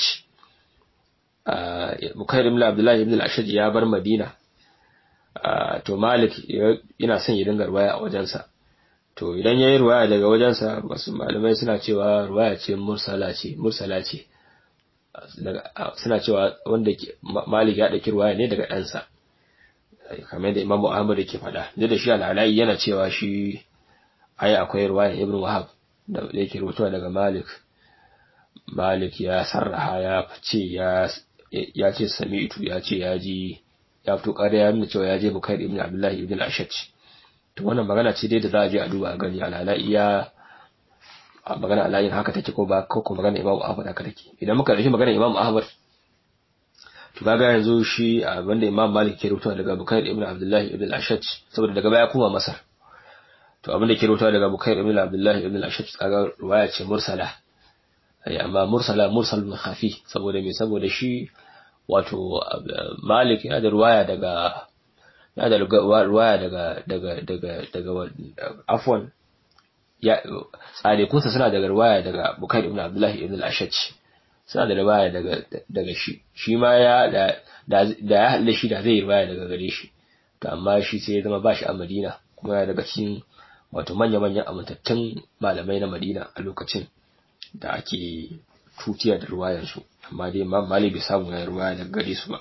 Bukair ibn Abdullah ibn al-Ashaj ya bar Madina to Malik yana son ya dinga ruwaya a wajensa to idan yayi ruwaya daga wajensa wasu malamai suna cewa ruwaya ce mursala ce mursala ce suna cewa wanda Malik ya dauki ruwaya ne daga ɗansa kamar da Imam Ahmad yake faɗa da da shi al-Ala'i yana cewa shi ai akwai ruwaya Ibn Wahab da yake rubutuwa daga Malik Malik ya sarraha ya ce ya ya ce sami'tu ya ce ya ji ya fito ƙara ya nuna cewa ya je Bukair ibn Abdullahi ibn al-Ashaj to wannan magana ce dai da za a je a duba a gani al-Ala'i ya magana alayin haka take ko ba ko ko magana Imam Ahmad haka take idan muka dauki magana Imam Ahmad to kaga yanzu shi abinda Imam Malik ke rubuta daga Bukair ibn Abdullah ibn al-Ashaj saboda daga baya kuma Masar to abinda ke rubuta daga Bukair ibn Abdullah ibn al-Ashaj kaga riwaya ce mursala ai amma mursala mursal min khafi saboda me saboda shi wato Malik yana da riwaya daga yana da riwaya daga daga daga daga afwan ya tsare kunsa suna daga riwaya daga Bukair ibn Abdullah ibn al-Ashaj suna da riwaya daga daga shi shi ma ya da da ya halle shi da zai riwaya daga gare shi to amma shi sai ya zama ba shi a Madina kuma ya daga cikin wato manya manyan amintattun malamai na Madina a lokacin da ake tutiya da riwayar su amma dai Imam Malik bai samu ya riwaya daga gare su ba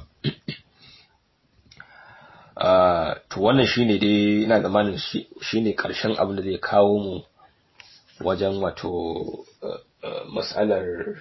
to wannan shine dai ina zamanin shine karshen abin da zai kawo mu wajen wato mas'alar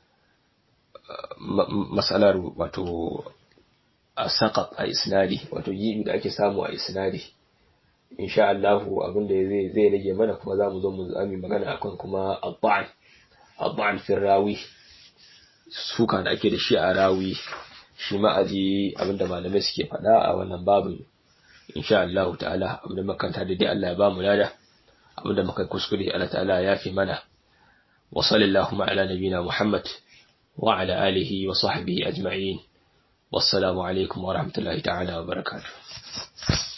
mas'alar wato a saƙaƙ a isnadi wato gibi da ake samu a isnadi insha Allah abin da zai zai rage mana kuma za mu zo mu zami magana akan kuma abba'an abba'an fi rawi suka da ake da shi a rawi shi ma aji abin da malamai suke faɗa a wannan babin insha Allah ta'ala abin da makanta da dai Allah ya ba mu lada abin da muka kuskure Allah ta'ala ya fi mana wa sallallahu ala nabina Muhammad wa ala alihi wa sahbihi ajma'in wassalamu alaikum wa rahmatullahi ta'ala wa barakatuh